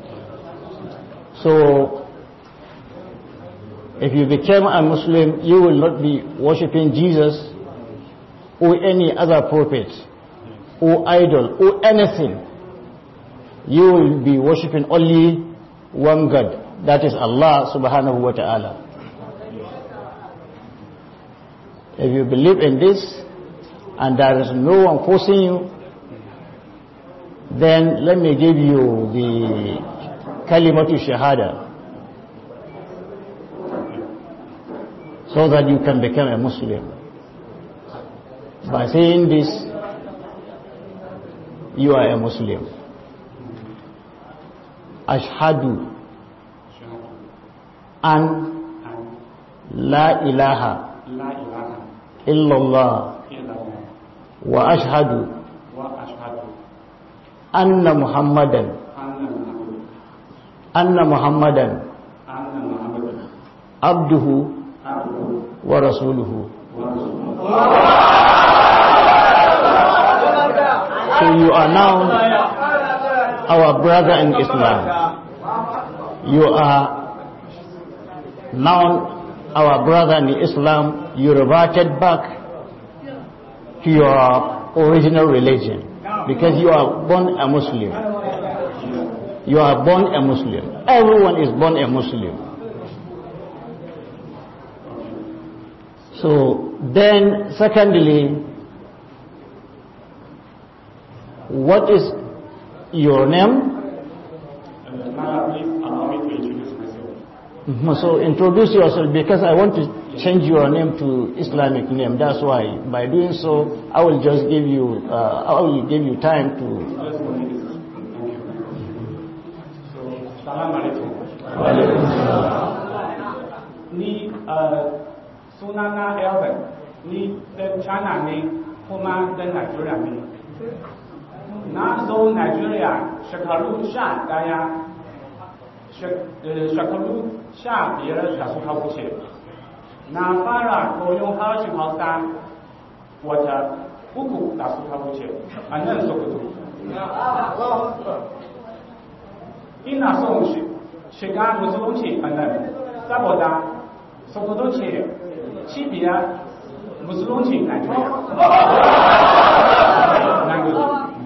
So, if you become a Muslim, you will not be worshipping Jesus or any other prophet or idol or anything. You will be worshipping only one God, that is Allah subhanahu wa ta'ala. If you believe in this, and there is no one forcing you, then let me give you the kalimatu shahada so that you can become a Muslim. By saying this, you are a Muslim. Ashhadu an la ilaha illallah وأشهد أن محمدا أن محمدا abduhu wa rasuluhu so you are now our brother in Islam you are now our brother in Islam you reverted back to your original religion because you are born a Muslim you are born a Muslim everyone is born a Muslim so then secondly what is your name Mhm, So introduce yourself because I want to change your name to Islamic name. That's why. By doing so, I will just give you, uh, I will give you time to. Salam alaikum. Ni uh, sunana Elvin, ni ɗan China ne kuma ɗan Nigeria ne. Na zo Nigeria shekaru sha ɗaya, shek- eh, shekaru sha biyar da suka wuce. Na fara koyon harshen Hausa wata uku da suka wuce a nan Sokoto. ina son shi shiga musulunci a nan saboda sokoto ce cibiyar musulunci Najeriya. Na gode.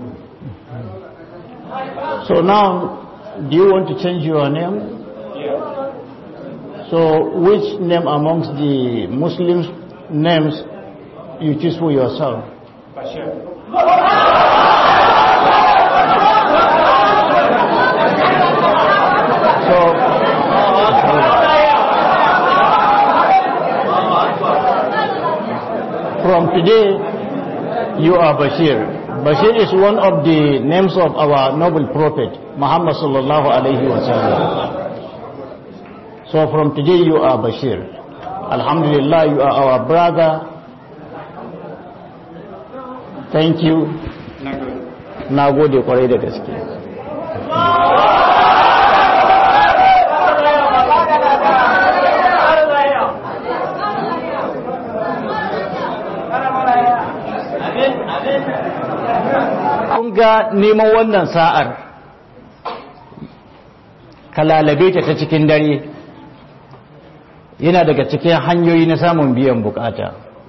So now, do you want to change your name? Yeah. So which name amongst the Muslims names you choose for yourself? Bashir. So, from today, you are Bashir. Bashir is one of the names of our noble prophet, Muhammad sallallahu alayhi wa sallam. So from today, you are Bashir. Alhamdulillah, you are our brother. Thank you. Na gode. Na gode kwarai da gaske. kun ga neman wannan sa'ar ka lalabe ta ta cikin dare yana daga cikin hanyoyi na samun biyan bukata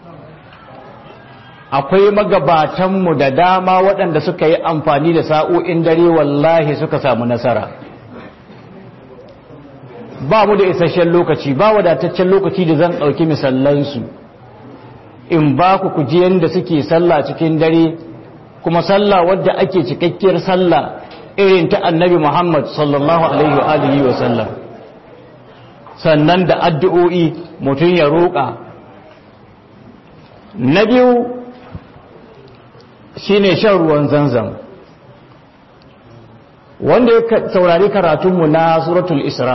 akwai magabatanmu da dama waɗanda suka yi amfani da sa'o'in dare wallahi suka samu nasara ba mu da isasshen lokaci ba wadataccen lokaci da zan ɗauki misallansu in ba ku kuji yadda suke sallah cikin dare kuma sallah wadda ake cikakkiyar sallah irin ta annabi Muhammad sallallahu alaihi wa alihi wa sallam sannan da addu'o'i mutum ya roƙa na biyu shine shan ruwan zanzam wanda ya saurari karatunmu na suratul isra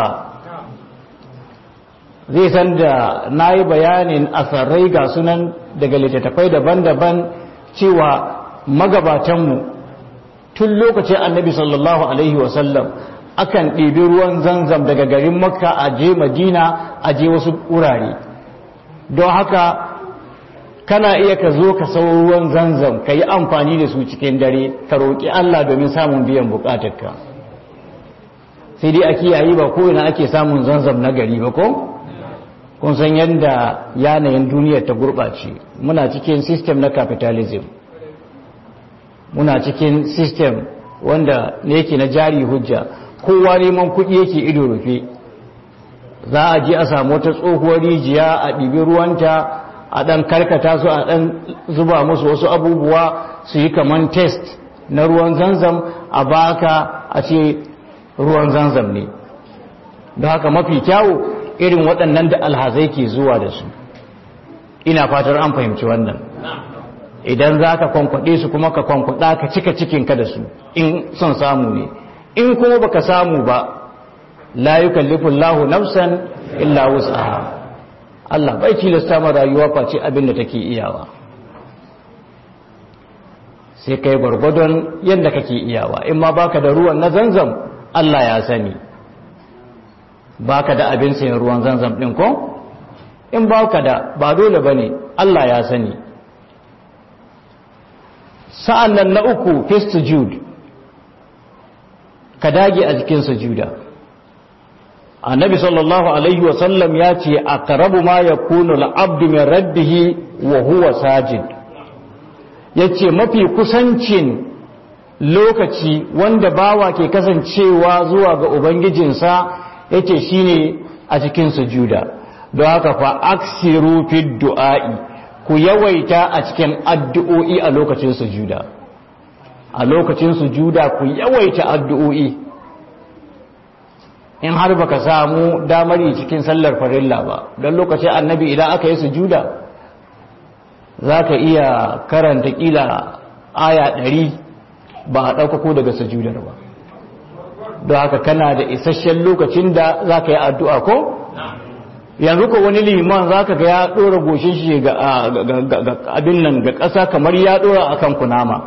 zai san da na yi bayanin asarai ga sunan daga littattafai daban-daban cewa magabatanmu tun lokacin annabi sallallahu alaihi wasallam akan ɗebi ruwan zanzam daga garin makka a je madina a je wasu wurare don haka kana iya ka zo ka sau ruwan zanzam ka yi amfani da su cikin dare ka roƙi allah domin samun biyan buƙatarka sai dai a kiyaye ba kowane ake samun zanzam na gari ba ko kun san yadda yanayin duniyar ta gurɓace muna cikin system na capitalism muna cikin system wanda ne yake na jari hujja kowa neman kuɗi yake ido rufe za a je a samu wata tsohuwar rijiya a ɗibi ruwanta a ɗan karkata su a ɗan zuba musu wasu abubuwa su yi kaman test na ruwan zanzam a baka a ce ruwan zanzam ne don haka mafi kyawu irin waɗannan da alhazai ke zuwa da su ina fatar an fahimci wannan idan za ka kwankwaɗe su kuma ka kwankwaɗa ka cika cikinka da su in son samu ne in kuma baka samu ba la yukallifu Allahu nafsan illa wus'aha Allah bai tilasta ma rayuwa face abin da take iyawa sai kai gwargwadon yadda kake iyawa in ma baka da ruwan na zanzam Allah ya sani baka da abin sayan ruwan zanzam ɗin ko in baka da ba dole ba ne Allah ya sani sa'an nan na uku fist jude ka dage a jikin sujuda annabi sallallahu alaihi wasallam ya ce a karabu ma ya kunu al'abdu min rabbihi wa huwa sajid ya ce mafi kusancin lokaci wanda bawa ke kasancewa zuwa ga ubangijinsa ya ce shi ne a cikin sujuda don haka fa aksiru fi du'a'i ku yawaita a cikin addu'o'i a lokacin sujuda a lokacin sujuda ku yawaita addu'o'i in har baka samu damar yi cikin sallar farilla ba don lokacin annabi idan aka yi sujuda za ka iya karanta kila aya ɗari ba a ɗaukako daga sujudar ba don haka kana da isasshen lokacin da za ka yi addu'a ko? yanzu ko wani liman za ka ga ya ɗora goshin shi ga abin nan ga ƙasa kamar ya ɗora a kan kunama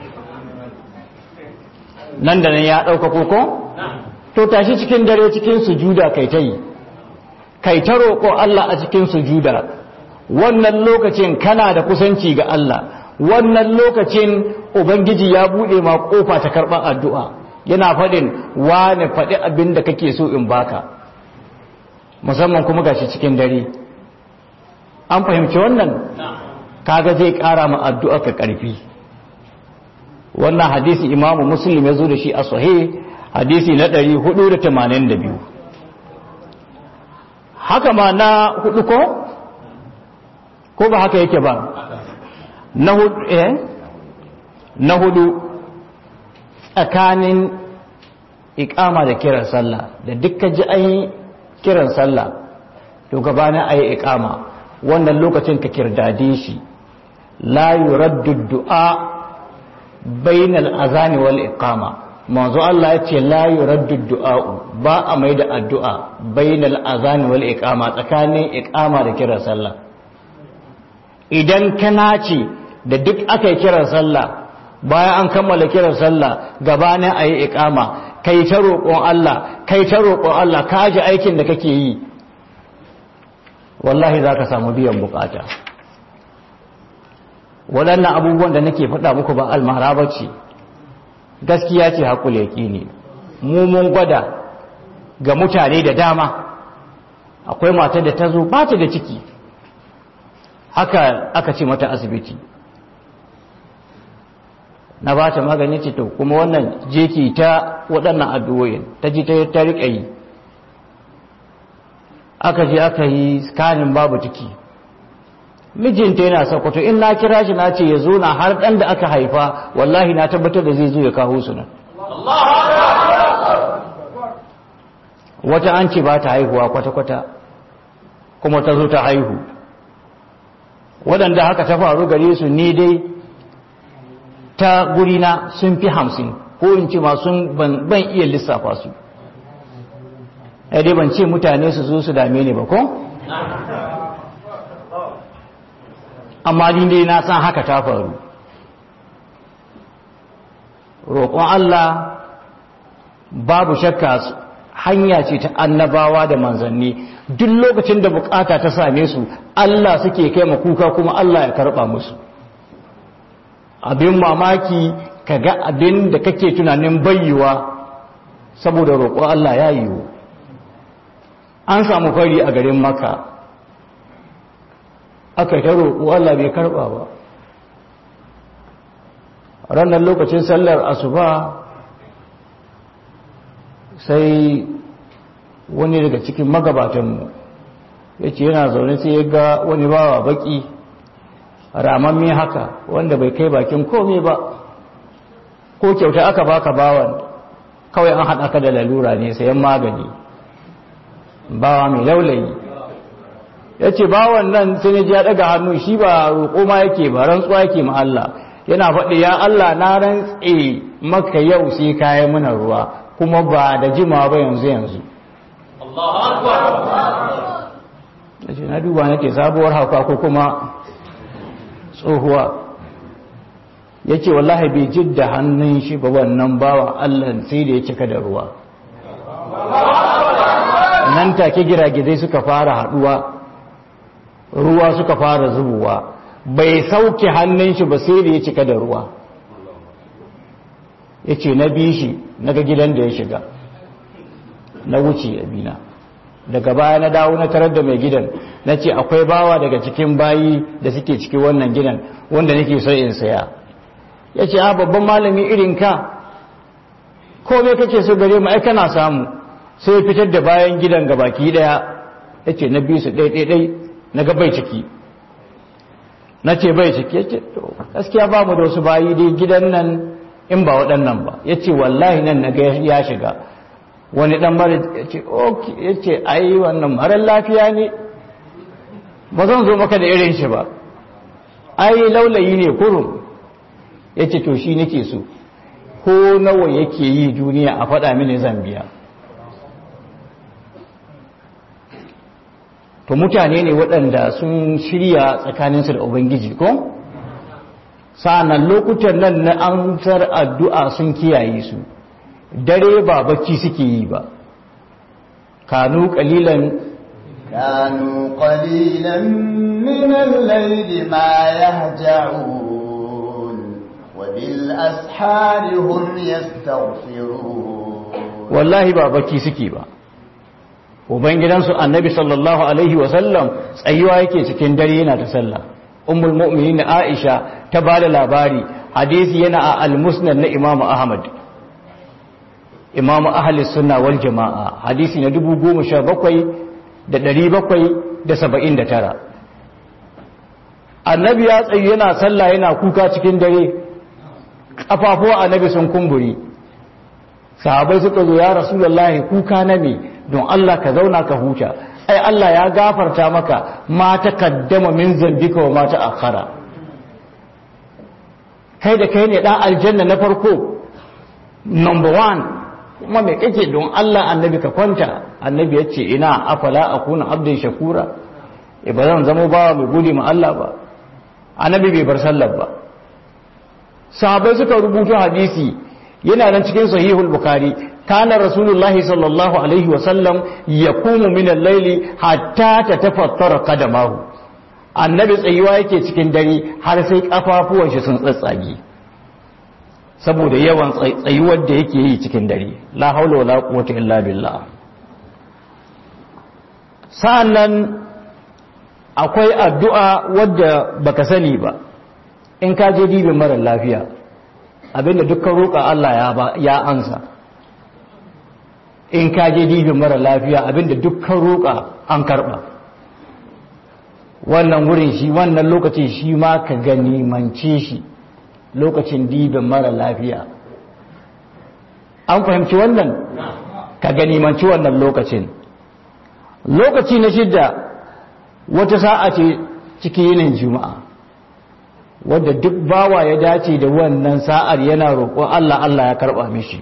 nan da nan ya ɗaukako ko? to tashi cikin dare cikin sujuda kai ta yi kai ta roƙo Allah a cikin sujuda wannan lokacin kana da kusanci ga Allah wannan lokacin ubangiji ya buɗe ma ƙofa ta karɓar addu'a yana faɗin wane faɗi abin da kake so in baka musamman kuma gashi cikin dare an fahimci wannan kaga zai ƙara ma addu'a ka ƙarfi wannan hadisi imamu muslim ya zo da shi a sahih hadisi na 482 haka ma na hudu ko ko ba haka yake ba na hudu eh na hudu tsakanin ikama da kiran sallah da dukkan ji an kiran sallah to gabanin ayi ikama wannan lokacin ka kirdade shi la yuraddu du'a bainal azani wal iqama manzo Allah ya ce la yuraddu du'a ba a mai da addu'a bainal azani wal iqama tsakanin iqama da kiran sallah idan kana ce da duk aka yi kiran sallah bayan an kammala kiran sallah gabanin ayi iqama kai ta roƙon Allah kai ta roƙon Allah ka ji aikin da kake yi wallahi zaka samu biyan bukata waɗannan abubuwan da nake faɗa muku ba almara ba ce gaskiya ce haƙul yaƙini mu mun gwada ga mutane da dama akwai matar da ta zo ba ta da ciki haka aka ce mata asibiti na ba ta magani ce to kuma wannan jeki ta waɗannan addu'o'in ta ji ta riƙa yi aka je aka yi skanin babu ciki mijinta yana sakwato in na kira shi na ce ya zo na har ɗan da aka haifa wallahi na tabbatar da zai zo ya kawo su nan wata an ce ba ta haihuwa kwata-kwata kuma ta zo ta haihu waɗanda haka ta faru gare su ni dai ta gurina sun fi hamsin ko in ce ma sun ban iya lissafa su dai ban ce mutane su zo su dame ni ba ko? amma ni dai na san haka ta faru roƙon Allah babu shakka hanya ce ta annabawa da manzanni duk lokacin da bukata ta same su Allah suke kai kuka kuma Allah ya karɓa musu abin mamaki ka ga abin da kake tunanin bayyuwa saboda roƙon Allah ya yiwu an samu fari a garin maka aka ta roƙo Allah bai karɓa ba ranar lokacin sallar asuba sai wani daga cikin magabatanmu ya ce yana zaune sai ya ga wani bawa baki ramamme haka wanda bai kai bakin komai ba ko kyauta aka baka bawan kawai an haɗa ka da lalura ne sayan magani bawa mai laulayi ya ce bawan nan sai ya ji ya daga hannu shi ba roƙo ma yake ba rantsuwa yake ma Allah yana faɗi ya Allah na rantse maka yau sai kayan muna ruwa kuma ba da jima ba yanzu yanzu ya ce na duba nake sabuwar hauka ko kuma tsohuwa ya ce wallahi bai jidda hannun shi ba wannan bawa Allah sai da ya cika da ruwa nan take giragizai suka fara haduwa ruwa suka fara zubowa bai sauke hannun shi ba sai da ya cika da ruwa ya ce na bi shi na ga gidan da ya shiga na wuce abina daga baya na dawo na tarar da mai gidan na ce akwai bawa daga cikin bayi da suke cikin wannan gidan wanda nake so in saya ya ce a babban malami irin ka kome kake so gare mu ai kana samu sai fitar da bayan gidan ga baki daya ya ce na bi su ɗai na ga bai ciki na ce bai ciki ya ce to gaskiya ba mu da wasu bayi dai gidan nan in ba waɗannan ba ya ce wallahi nan na ga ya shiga wani ɗan mara ya ce ya ce ai wannan marar lafiya ne ba zan zo maka da irin shi ba ai laulayi ne kurum ya ce to shi nake so ko nawa yake yi duniya a faɗa mini zambiya to mutane ne waɗanda sun shirya tsakaninsu da ubangiji ko sa'annan lokutan nan na amsar addu'a sun kiyaye su dare ba bacci suke yi ba kanu kalilan كانوا قليلا من الليل ما يهجعون وبالأسحار هم يستغفرون wallahi ba bacci suke ba ubangidansu annabi sallallahu alaihi wasallam tsayuwa yake cikin dare yana ta sallah ummul mu'minin aisha ta bada labari hadisi yana a al-musnad na imamu ahmad imamu ahli sunna wal jama'a hadisi na 17779 annabi ya tsayi yana sallah yana kuka cikin dare kafafuwa annabi sun kumburi sahabai suka zo ya rasulullahi kuka na me don Allah ka zauna ka huta ai Allah ya gafarta maka ma ta kaddama min zambika wa ma ta akhara kai da kai ne dan aljanna na farko number one kuma me kake don Allah annabi ka kwanta annabi ya ce ina afala akuna abdin shakura e ba zan zama bawa mai gode ma Allah ba annabi bai bar sallar ba sahabbai suka rubuta hadisi yana nan cikin sahihul bukhari kana rasulullahi sallallahu alaihi wa sallam yaqumu min al-layli hatta tatafattara qadamahu annabi tsayuwa yake cikin dare har sai kafafuwan shi sun tsatsage saboda yawan tsayuwar da yake yi cikin dare la haula wala quwwata illa billah sa'annan akwai addu'a wadda baka sani ba in ka je dibin mara lafiya abinda dukkan roƙa Allah ya ansa in ka je dibin mara lafiya abinda dukkan roƙa an karɓa wannan wurin shi wannan lokacin shi ma ka ganimance shi lokacin dibin mara lafiya an fahimci wannan ka ganimanci wannan lokacin lokaci na shidda wata sa'a ce cikin yinin juma'a wadda duk bawa ya dace da wannan sa'ar yana roƙon Allah Allah ya karɓa mishi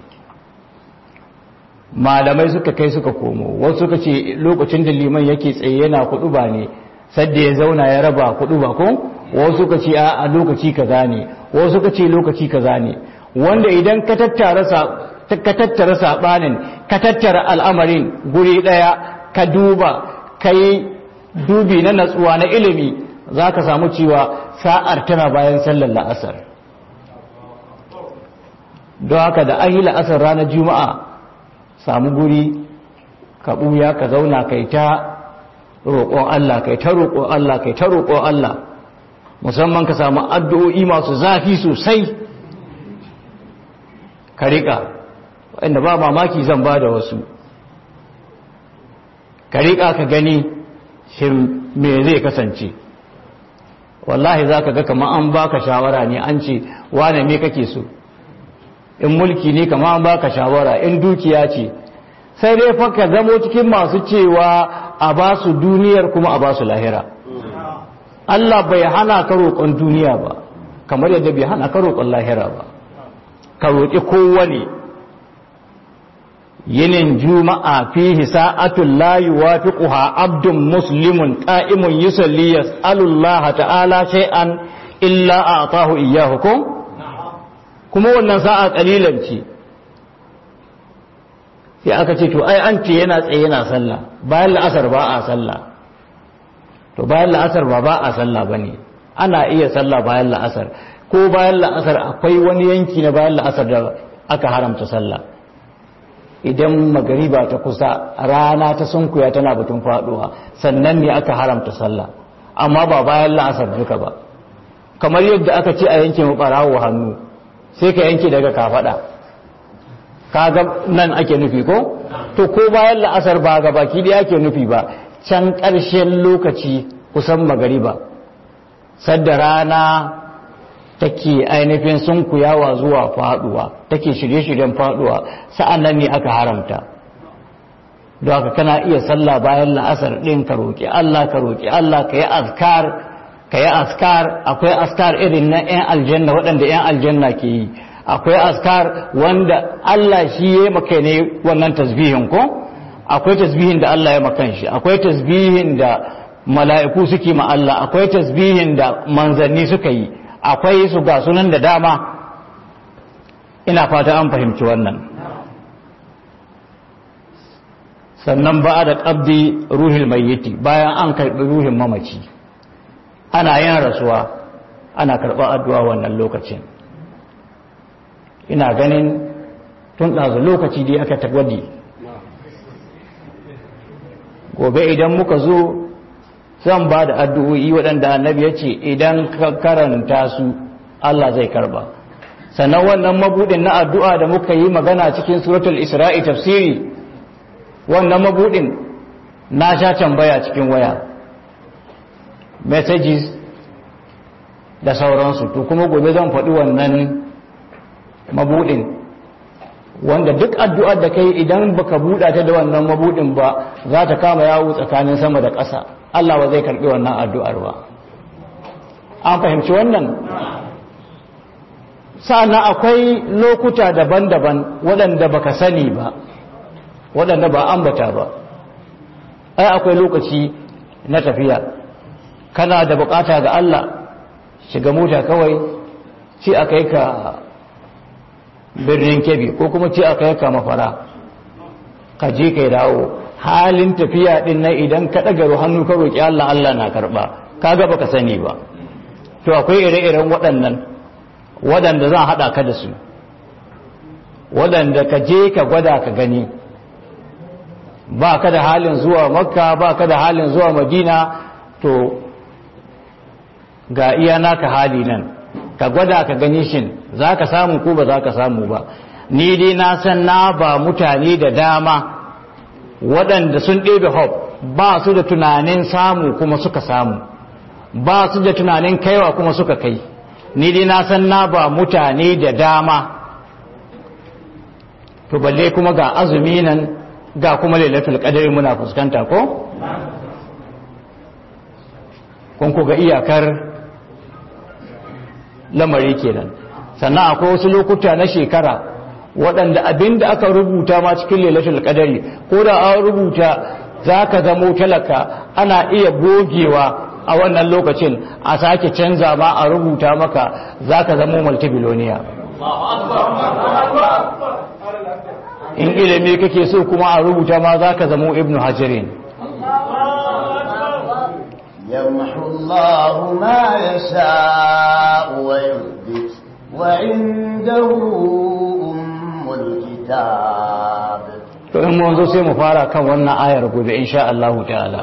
malamai suka kai suka komo wasu suka ce lokacin da liman yake tsaye yana kuɗu ba ne sadda ya zauna ya raba kuɗu ba ko wasu suka ce a lokaci kaza ne wasu suka ce lokaci kaza ne wanda idan ka tattara ka tattara sabanin ka tattara al'amarin guri ɗaya ka duba ka yi dubi na natsuwa na ilimi za ka samu cewa sa'ar tana bayan sallar la'asar don haka da an yi la'asar ranar juma'a samu guri ka ɓuya ka zauna kai ta roƙon Allah kai ta roƙon Allah kai ta roƙon Allah musamman ka samu addu'o'i masu zafi sosai ka riƙa inda ba mamaki zan ba da wasu ka riƙa ka gani shin me zai kasance wallahi za ka ga kama an baka shawara ne an ce wane me kake so in mulki ne kama an baka shawara in dukiya ce sai dai fa ka zamo cikin masu cewa a ba su duniyar kuma a ba su lahira Allah bai hana ka roƙon duniya ba kamar yadda bai hana ka roƙon lahira ba ka roƙi kowane yinin juma'a fihi sa'atul la yuwafiquha abdun muslimun qa'imun yusalli yas'alullaha ta'ala shay'an illa a'tahu iyyahu kuma wannan sa'a kalilan ce sai aka ce to ai an ce yana tsaye yana sallah bayan la'asar ba a sallah to bayan la'asar ba ba a sallah ba ne ana iya sallah bayan la'asar ko bayan la'asar akwai wani yanki na bayan la'asar da aka haramta sallah idan magariba ta kusa rana ta sunkuya tana batun faduwa sannan ne aka haramta sallah amma ba bayan la'asar duka ba kamar yadda aka ce a yanke mabarawo hannu sai ka yanke daga kafada kaga nan ake nufi ko to ko bayan la'asar ba ga baki da ake nufi ba can ƙarshen lokaci kusan magariba sadda rana take ainihin sunkuyawa zuwa faduwa take shirye-shiryen faduwa sa'an nan ne aka haramta don haka kana iya sallah bayan la'asar ɗin ka roƙi Allah ka roƙi Allah ka yi azkar ka yi askar akwai askar irin na 'yan aljanna waɗanda 'yan aljanna ke yi akwai askar wanda Allah shi ya maka ne wannan tasbihin ko akwai tasbihin da Allah ya makan shi akwai tasbihin da mala'iku suke ma Allah akwai tasbihin da manzanni suka yi akwai su ga sunan da dama ina fata an fahimci wannan sannan ba da ƙabdi ruhil mayyiti bayan an karɓi ruhin mamaci ana yin rasuwa ana karɓar addu'a wannan lokacin ina ganin tun ɗazu lokaci dai aka tagwadi gobe idan muka zo zan ba da addu'o'i waɗanda annabi ya ce idan ka karanta su Allah zai karba sannan wannan mabudin na addu'a da muka yi magana cikin suratul isra'i tafsiri wannan mabudin na sha tambaya cikin waya messages da sauransu to kuma gobe zan faɗi wannan mabudin wanda duk addu'ar da kai idan baka buɗa ta da wannan mabudin ba za ta kama yawo tsakanin sama da ƙasa Allah ba zai karɓi wannan addu'ar ba an fahimci wannan sa'annan akwai lokuta daban-daban waɗanda baka sani ba waɗanda ba ambata ba ai akwai lokaci na tafiya kana da bukata ga Allah shiga mota kawai ci a kai ka birnin kebi ko kuma ci a kai ka mafara ka je kai dawo halin tafiya din nan idan ka ɗaga hannu ka roƙi Allah Allah na karɓa kaga baka sani ba to akwai ire-iren waɗannan waɗanda zan haɗa ka da su waɗanda ka je ka gwada ka gani ba ka da halin zuwa makka ba ka da halin zuwa madina to ga iya naka hali nan ka gwada ka gani shin za ka samu ko ba za ka samu ba ni dai na san na ba mutane da dama waɗanda sun ɗebe hop ba su da tunanin samu kuma suka samu ba su da tunanin kaiwa kuma suka kai ni dai na san na ba mutane da dama to balle kuma ga azumi nan ga kuma lailatul qadari muna fuskanta ko kun ku ga iyakar lamari kenan sannan akwai wasu lokuta na shekara waɗanda abin da aka rubuta ma cikin lailatul qadari ko da an rubuta za ka zamo talaka ana iya gogewa a wannan lokacin a sake canza ma a rubuta maka za ka zamo multibiloniya in ilimi kake so kuma a rubuta ma za ka zamo ibnu hajarin يمحو الله ما يشاء ويثبت وعنده أم الكتاب to in mun zo sai mu fara kan wannan ayar gobe insha Allah ta'ala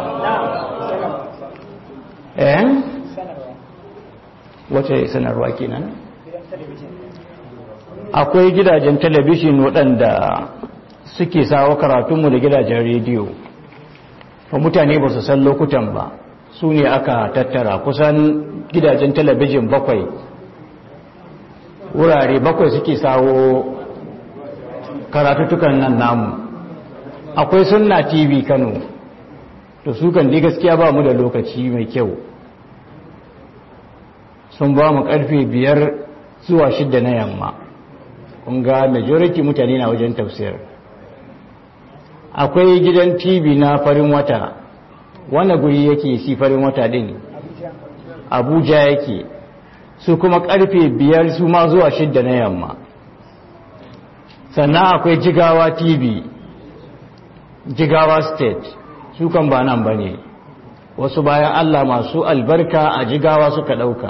eh wace sanarwa kenan akwai gidajen talabishin waɗanda suke sawa karatunmu da gidajen rediyo fa mutane ba su san lokutan ba su ne aka tattara kusan gidajen talabijin bakwai wurare bakwai suke sawo karatutukan nan namu akwai sunna tv kano to su kan dai gaskiya ba mu da lokaci mai kyau sun ba mu karfe biyar zuwa shidda na yamma kun ga majority mutane na wajen tafsir akwai gidan tv na farin wata wanda guri yake si farin wata din abuja yake su kuma karfe biyar su ma zuwa shidda na yamma sannan akwai jigawa tv jigawa state su kan ba nan ba ne wasu bayan allah masu albarka a jigawa suka ɗauka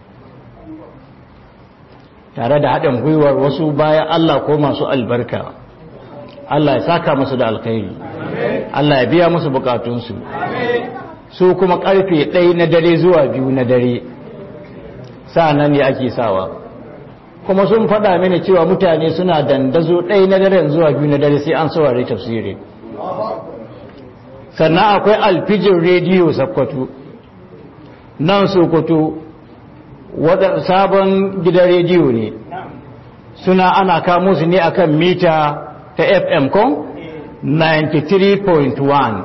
tare da haɗin gwiwar wasu bayan allah ko masu albarka allah ya saka musu da alkhairi allah ya biya musu bukatunsu su kuma karfe ɗaya na dare zuwa biyu na dare nan ne ake sawa kuma sun faɗa mini cewa mutane suna dandazo ɗaya na dare zuwa biyu na dare sai an saurari tafsiri sannan akwai alfijin rediyo sakkwato nan sokoto sabon gidan rediyo ne suna ana kamo su ne akan mita ta fm kon 93.1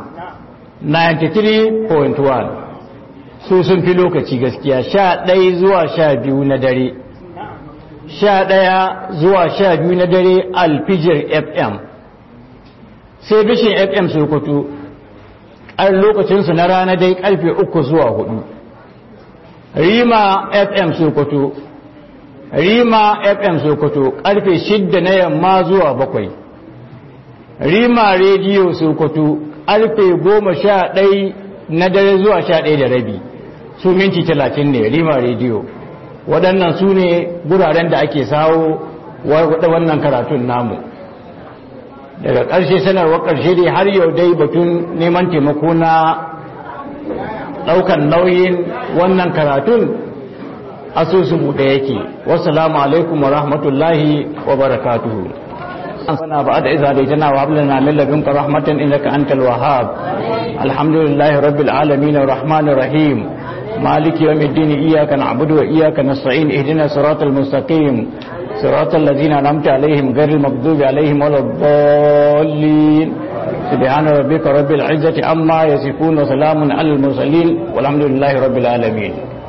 93.1 su sun fi lokaci gaskiya sha ɗaya zuwa sha biyu na dare sha ɗaya zuwa sha biyu na dare alfijir fm sai bishin fm sokoto ƙar lokacinsu na rana dai ƙarfe uku zuwa hudu rima fm sokoto rima fm sokoto ƙarfe shidda na yamma zuwa bakwai rima rediyo sokoto ƙarfe goma sha ɗai na dare zuwa sha ɗaya da rabi su minti talatin ne rima rediyo waɗannan su ne guraren da ake sawo wannan karatun namu daga ƙarshe sanarwar ƙarshe dai har yau dai batun neman taimako na ɗaukan nauyin wannan karatun asusu buɗe yake wasu alaikum wa rahmatullahi wa barakatuhu ربنا بعد إذا هديتنا وهب لنا من لدنك رحمة إنك أنت الوهاب الحمد لله رب العالمين الرحمن الرحيم مالك يوم الدين إياك نعبد وإياك نستعين اهدنا صراط المستقيم صراط الذين أنعمت عليهم غير المغضوب عليهم ولا الضالين سبحان ربك رب العزة عما يصفون وسلام على المرسلين والحمد لله رب العالمين